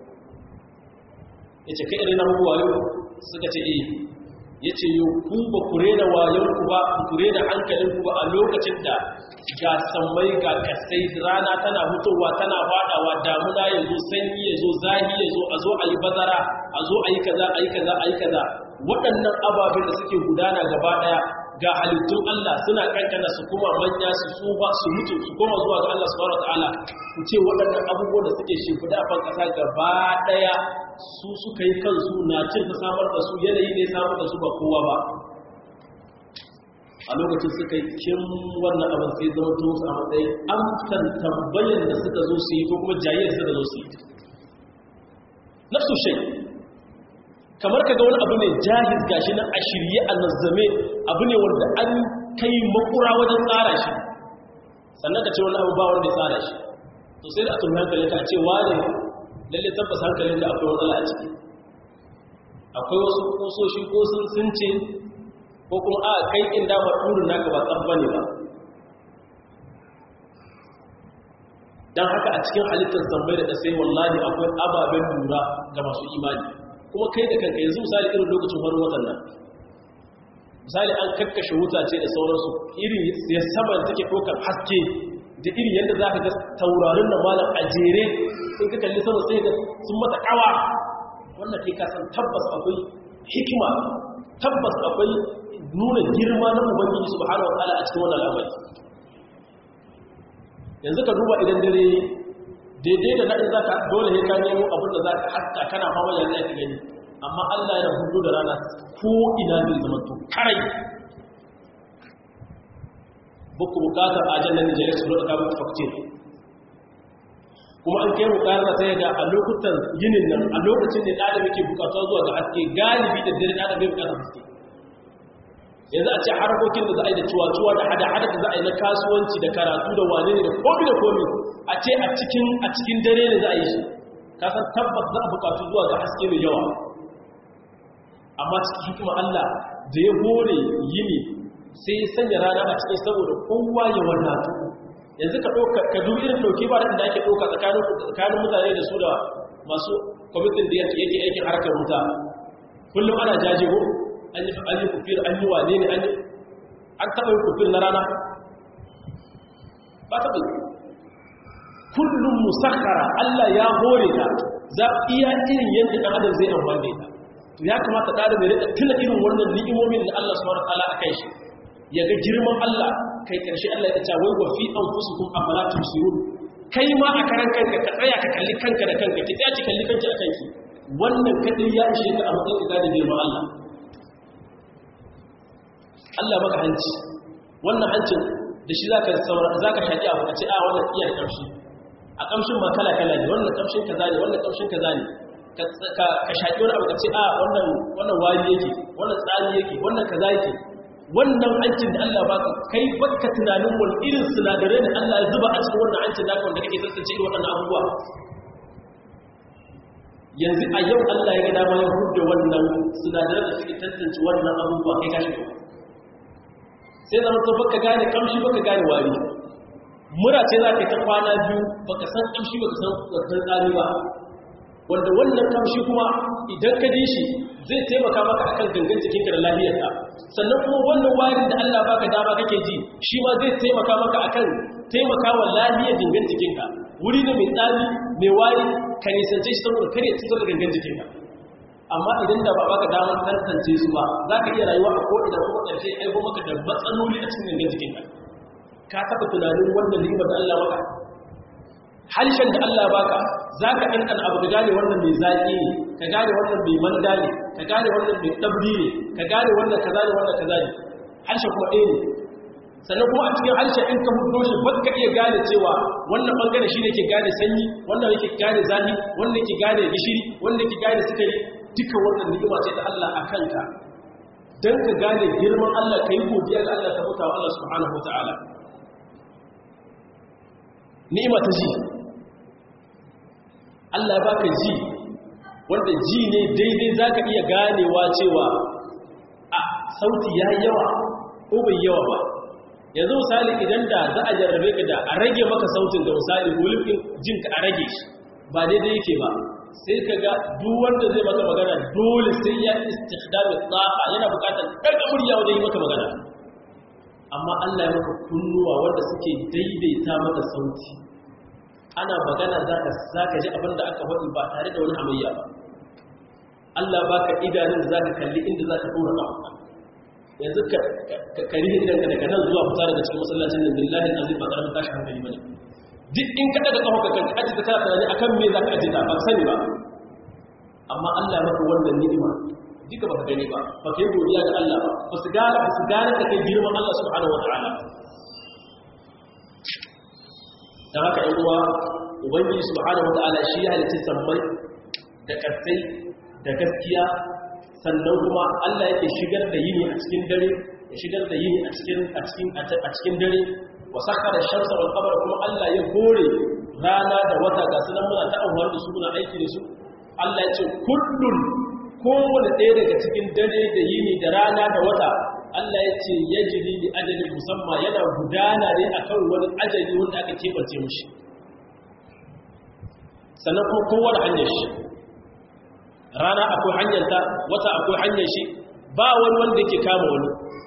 ya ce kai na muku wayo suka ce eh ya ce yi ku ba ku rena wayonku ba ku rena hankalinku ba a lokacin da ga sammai ga kasai rana tana hutowa tana fadawa damuna ya zo sanyi ya zo zahi ya zo a zo a yi bazara a zo a yi kaza a yi kaza a yi kaza waɗannan ababen da suke gudana gaba ɗaya ga halittun Allah suna kankana su kuma manya su tsufa su mutu su koma zuwa ga Allah subhanahu wataala ku ce waɗannan abubuwan da suke shimfiɗa a ƙasa gaba ɗaya su suka yi kansu na cin ta samar da su yanayi ne samar da su ba kowa ba a lokacin suka yi kin wannan abin sai zama to su a matsayin amsan tambayan da suka zo su yi ko kuma jayyar suka zo su yi nafsu shai kamar kaga wani abu ne jahiz gashi na a shirye a nazzame abu ne wanda an kai makura wajen tsara shi sannan ka ce wani abu ba wanda ya tsara shi to sai da a tun hankali ka ce wane lalle tabbas hankalin da akwai matsala a ciki akwai wasu kusoshi ko sun sun ce ko kuma a kai in dama ɗurin naka ba tsabba ne ba don haka a cikin halittar zambai da ƙasai wallahi akwai ababen lura ga masu imani kuma kai da kanka yanzu misali irin lokacin farin watan nan misali an kakkashe wuta ce da sauransu irin ya sama da take ɗaukar haske da irin yadda za ka ga taurarin da malam a jere in ka kalli sama sai ga sun mata kawa wannan ke kasan tabbas akwai hikima tabbas akwai nuna girma na ubangiji subhanahu wa ta'ala a cikin wannan al'amari yanzu ka duba idan dare daidai da nadin zaka dole ne ka nemo abin da zaka hatta kana fama yanzu ka gani amma Allah ya hudu da rana ko ina zai zama to karai buku bukatar ajannan Nigeria su rika muku faktir kuma an kai bukatar sai ga a lokutan yinin nan a lokacin da ɗalibi ke bukatuwa zuwa ga haske galibi da dare ɗalibi bukatar haske yanzu a ce harkokin da za a yi da cuwa-cuwa da hada-hada da za a yi na kasuwanci da karatu da wane ne da komi da komi a ce a cikin dare ne za a yi shi kasan tabbas za a bukatu zuwa ga haske mai yawa amma cikin hikima Allah da ya hore yini sai ya sanya rana a cikin saboda kowa ya wadatu yanzu ka ɗauka ka dubi irin ɗauki ba da ake ɗauka tsakanin mutane da su da masu kwamitin da yake aikin harkar wuta kullum ana jaje ko an yi an yi kufir an yi wane ne an yi an taɓa yin kufir na rana ba ta bai kullum musakhara Allah ya hore ta za iya irin yadda ɗan adam zai amfani da to ya kamata ɗan adam ya rika tuna irin wannan ni'imomin da Allah subhanahu wataala akan shi ya ga girman Allah kai karshe Allah ya ce wai wa fi anfusikum afala tusirun kai ma a karan kanka ka tsaya ka kalli kanka da kanka ki tsaya ki kalli kanki a kanki wannan kadai ya ishe ka a matsayin ka da girman Allah Allah maka hanci wannan hancin da shi zaka saura zaka shaki abu ka ce a wannan iya da kamshi a kamshin ma kala kala ne wannan kamshin kaza ne wannan kamshin kaza ne ka ka shaki wani abu ka ce a wannan wannan wari yake wannan tsari yake wannan kaza yake wannan hancin da Allah baka kai baka tunanin wani irin sinadarai da Allah ya zuba a cikin wannan hancin naka wanda kake tantance irin waɗannan abubuwa yanzu a yau Allah ya ga dama ya hudda wannan sinadarai da suke tantance wannan abubuwa kai kashi gaba sai zama to baka gane kamshi baka gane wari mura ce za ka ta kwana biyu baka san kamshi baka san wasan tsari ba wanda wannan kamshi kuma idan ka ji shi zai taimaka maka akan gangan jikinka da lafiyarka sannan kuma wannan warin da Allah baka dama kake ji shi ma zai taimaka maka akan taimakawa lafiyar gangan jikinka wuri ne mai tsari mai wari ka nisance shi saboda kare cutar da gangan jikinka amma idan da ba baka damar tantance su ba za ka iya rayuwa a ko'ina kuma ƙarshe ya aiko maka da matsaloli a cikin gangan jikinka ka taɓa tunanin wannan ni'imar da Allah maka harshen da Allah baka za ka ɗanɗan abu ka gane wannan mai zaƙi ne ka gane wannan mai manda ne ka gane wannan mai ɗabri ne ka gane wannan kaza ne wannan kaza ne harshe kuma ɗaya ne sannan kuma a cikin harshe in ka hudo shi ba ka iya gane cewa wannan ɓangare shi ne ke gane sanyi wannan yake gane zafi wannan yake gane gishiri wannan yake gane sukari duka wannan ni'ima ce ta Allah a kanka don ka gane girman Allah ka yi godiya ga Allah ta bauta wa Allah subhanahu wa ta'ala ni'ima ta ji Allah ya baka ji wanda ji ne daidai zaka iya ganewa cewa a sauti ya yawa ko bai yawa ba yanzu misali idan da za a jarrabe ka da a rage maka sautin da misali hulufin jinka a rage shi ba daidai yake ba sai ka ga duk wanda zai maka magana dole sai ya istikhdami tsafa yana bukatar daga murya wajen yi maka magana amma Allah ya maka kunnuwa wanda suke daidaita maka sauti ana magana za ka ji abin da aka faɗi ba tare da wani hamayya ba Allah ba ka idanun da za ka kalli inda za ka ɗora ƙafa yanzu ka kari idan ka daga nan zuwa fita daga cikin masallacin nan billahi azim ba ƙaramin tashi hankali bane duk in ka daga ƙafa ka aji ta tana tunani akan me za ka aji ta ba sani ba amma Allah ya maka wannan ni'ima duka baka gani ba ba kai godiya ga Allah ba ba su gane ba su gane da kai girman Allah subhanahu wataala dan haka ɗan uwa ubangiji subhanahu wataala shi ya halitta sammai da kasai da gaskiya sannan kuma Allah yake shigar da yini a cikin dare ya shigar da yini a cikin a cikin a cikin dare wa sakhara shamsa wal qamara kuma Allah ya kore rana da wata ga sunan muna ta amfani da su muna aiki da su Allah ya ce kullun kowane ɗaya daga cikin dare da yini da rana da wata Allah ya ce ya jiri da ajalin musamman yana gudana ne a kan wani ajali wanda aka keɓance mashi sannan kuma kowane hanyar shi rana akwai hanyarta wata akwai hanyar shi ba wani wanda ke kama wani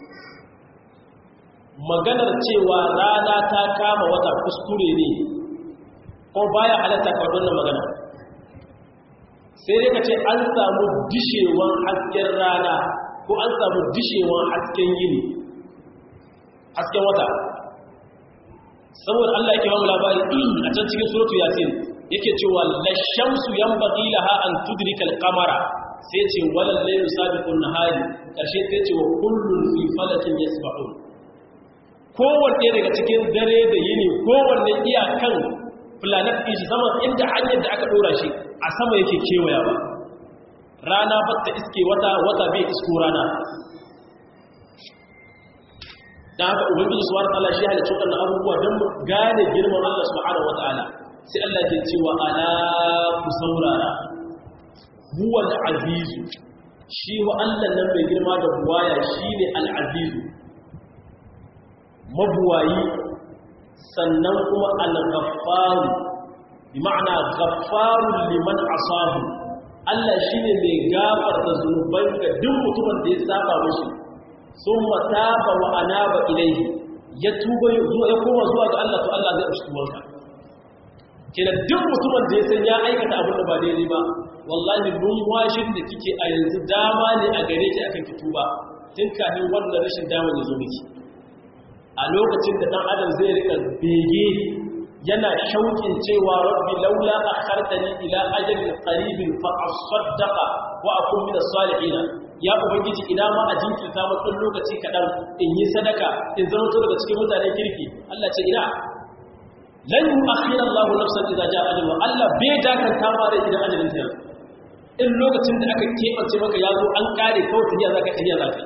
maganar cewa rana ta kama wata kuskure ne ko baya halatta ka wannan magana sai dai ka ce an samu dishewan hasken rana ko an samu dishewan hasken yini hasken wata saboda Allah yake bamu labari a can cikin suratu yasin yake cewa lashamsu yanbaghi laha an tudrika al-qamara sai ce walal laylu sabiqun nahari karshe sai ce wa kullun fi falakin yasbahun kowanne daga cikin dare da yini kowanne iyakan planet ɗin shi sama inda hanyar da aka ɗora shi a sama yake kewaya ba rana batta iske wata wata bai isko rana don haka ubangiji su wani ta'ala shi halicci waɗannan abubuwa don gane girman Allah subhanahu wa ta'ala sai Allah ke cewa ala ku saurara huwal azizu shi wa Allah nan mai girma da buwaya shi ne al'azizu mabuwayi sannan kuma al-ghaffaru bi ma'ana ghaffarun liman asahu Allah shine mai gafarta zunuban ga duk mutumin da ya saba mishi summa taba wa anaba ilayhi ya tuba ya koma zuwa ga Allah to Allah zai amshi tubanka kenan duk mutumin da ya san ya aikata abin da ba daidai ba wallahi numfashin da kike a yanzu dama ne a gare ki akan ki tuba tun kafin wannan rashin dama ya zo miki a lokacin da dan adam zai rika bege yana shauƙin cewa rabbi laula akhartani ila ajalin qaribin fa asaddaqa wa akun min as-salihin ya ubangiji ina ma a jinkirta mu dan lokaci kadan in yi sadaka in zama to daga cikin mutanen kirki Allah ce ina lan yu'akhkhira Allah nafsan idza jaa ajaluha Allah bai dakanta ma da idan ajalin ta yanzu in lokacin da aka kebance maka ya zo an kare kawai tafiya zaka tafiya zaka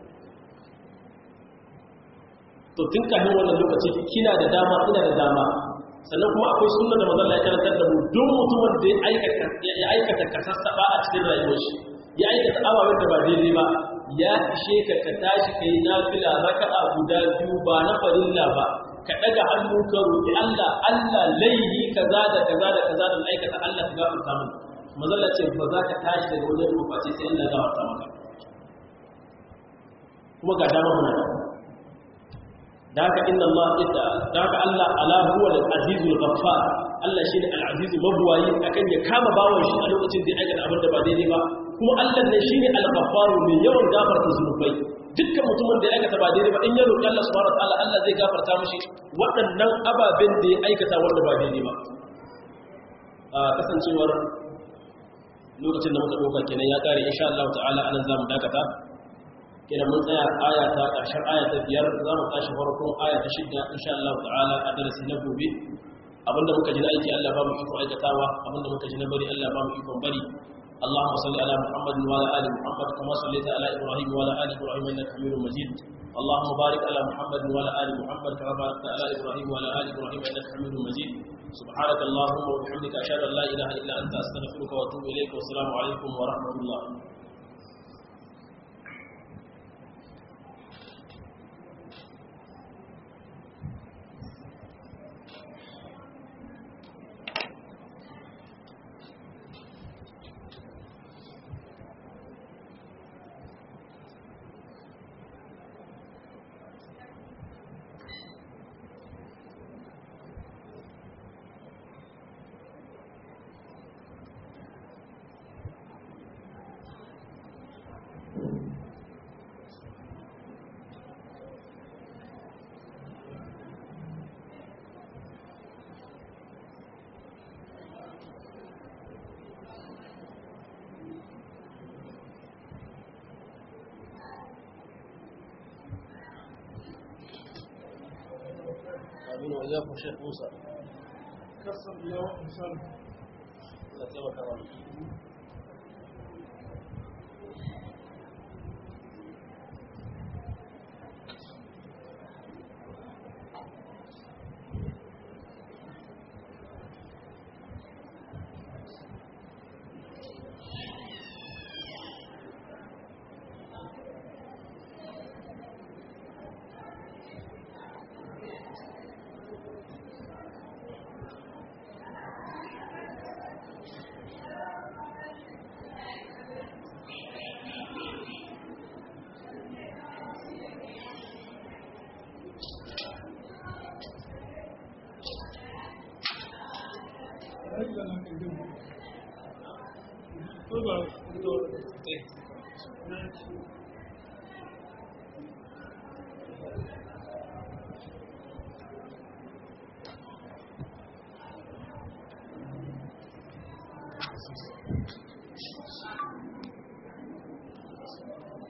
to tun kafin wannan lokaci kina da dama ina da dama sannan kuma akwai sunna da manzon Allah ya karantar da mu duk mutumin da ya aikata ya aikata kasassaba a cikin rayuwar shi ya aikata ababen da ba daidai ba ya ishe ka ka tashi kai nafila raka'a guda biyu ba na farilla ba ka daga hannu ka roki Allah Allah laihi kaza da kaza da kaza da aikata Allah ka gafarta mana manzon Allah ce ba za ka tashi daga wajen mafaci sai Allah ya gafarta maka kuma ga dama muna da da haka inna Allah idda da haka Allah ala huwa al-azizul ghaffar Allah shine al-aziz mabwayi akan ya kama bawon shi a lokacin da ya aikata abin da ba daidai ba kuma Allah ne shine al-ghaffar mai yawan gafarta zunubai dukkan mutumin da ya aikata ba daidai ba in ya roki Allah subhanahu wataala Allah zai gafarta mishi waɗannan ababen da ya aikata wanda ba daidai ba a kasancewar lokacin da muka dauka kenan ya kare insha Allah ta'ala anan zamu dakata kenan mun tsaya aya ta ƙarshen aya ta biyar za mu tashi farkon aya ta shidda insha Allah ta'ala a darasi na gobe abinda muka ji na aiki Allah ba mu iko aikatawa abinda muka ji na bari Allah ba mu ikon bari اللهم صل على محمد وعلى ال محمد كما صليت على ابراهيم وعلى ال ابراهيم انك حميد مجيد اللهم بارك على محمد وعلى ال محمد كما باركت على ابراهيم وعلى ال ابراهيم انك حميد مجيد سبحانك اللهم وبحمدك اشهد ان لا اله الا انت استغفرك واتوب اليك والسلام عليكم ورحمه الله آمين وإياكم شيخ موسى كسر اليوم إنسان لا تبارك أجل لك اليوم طبعا طيب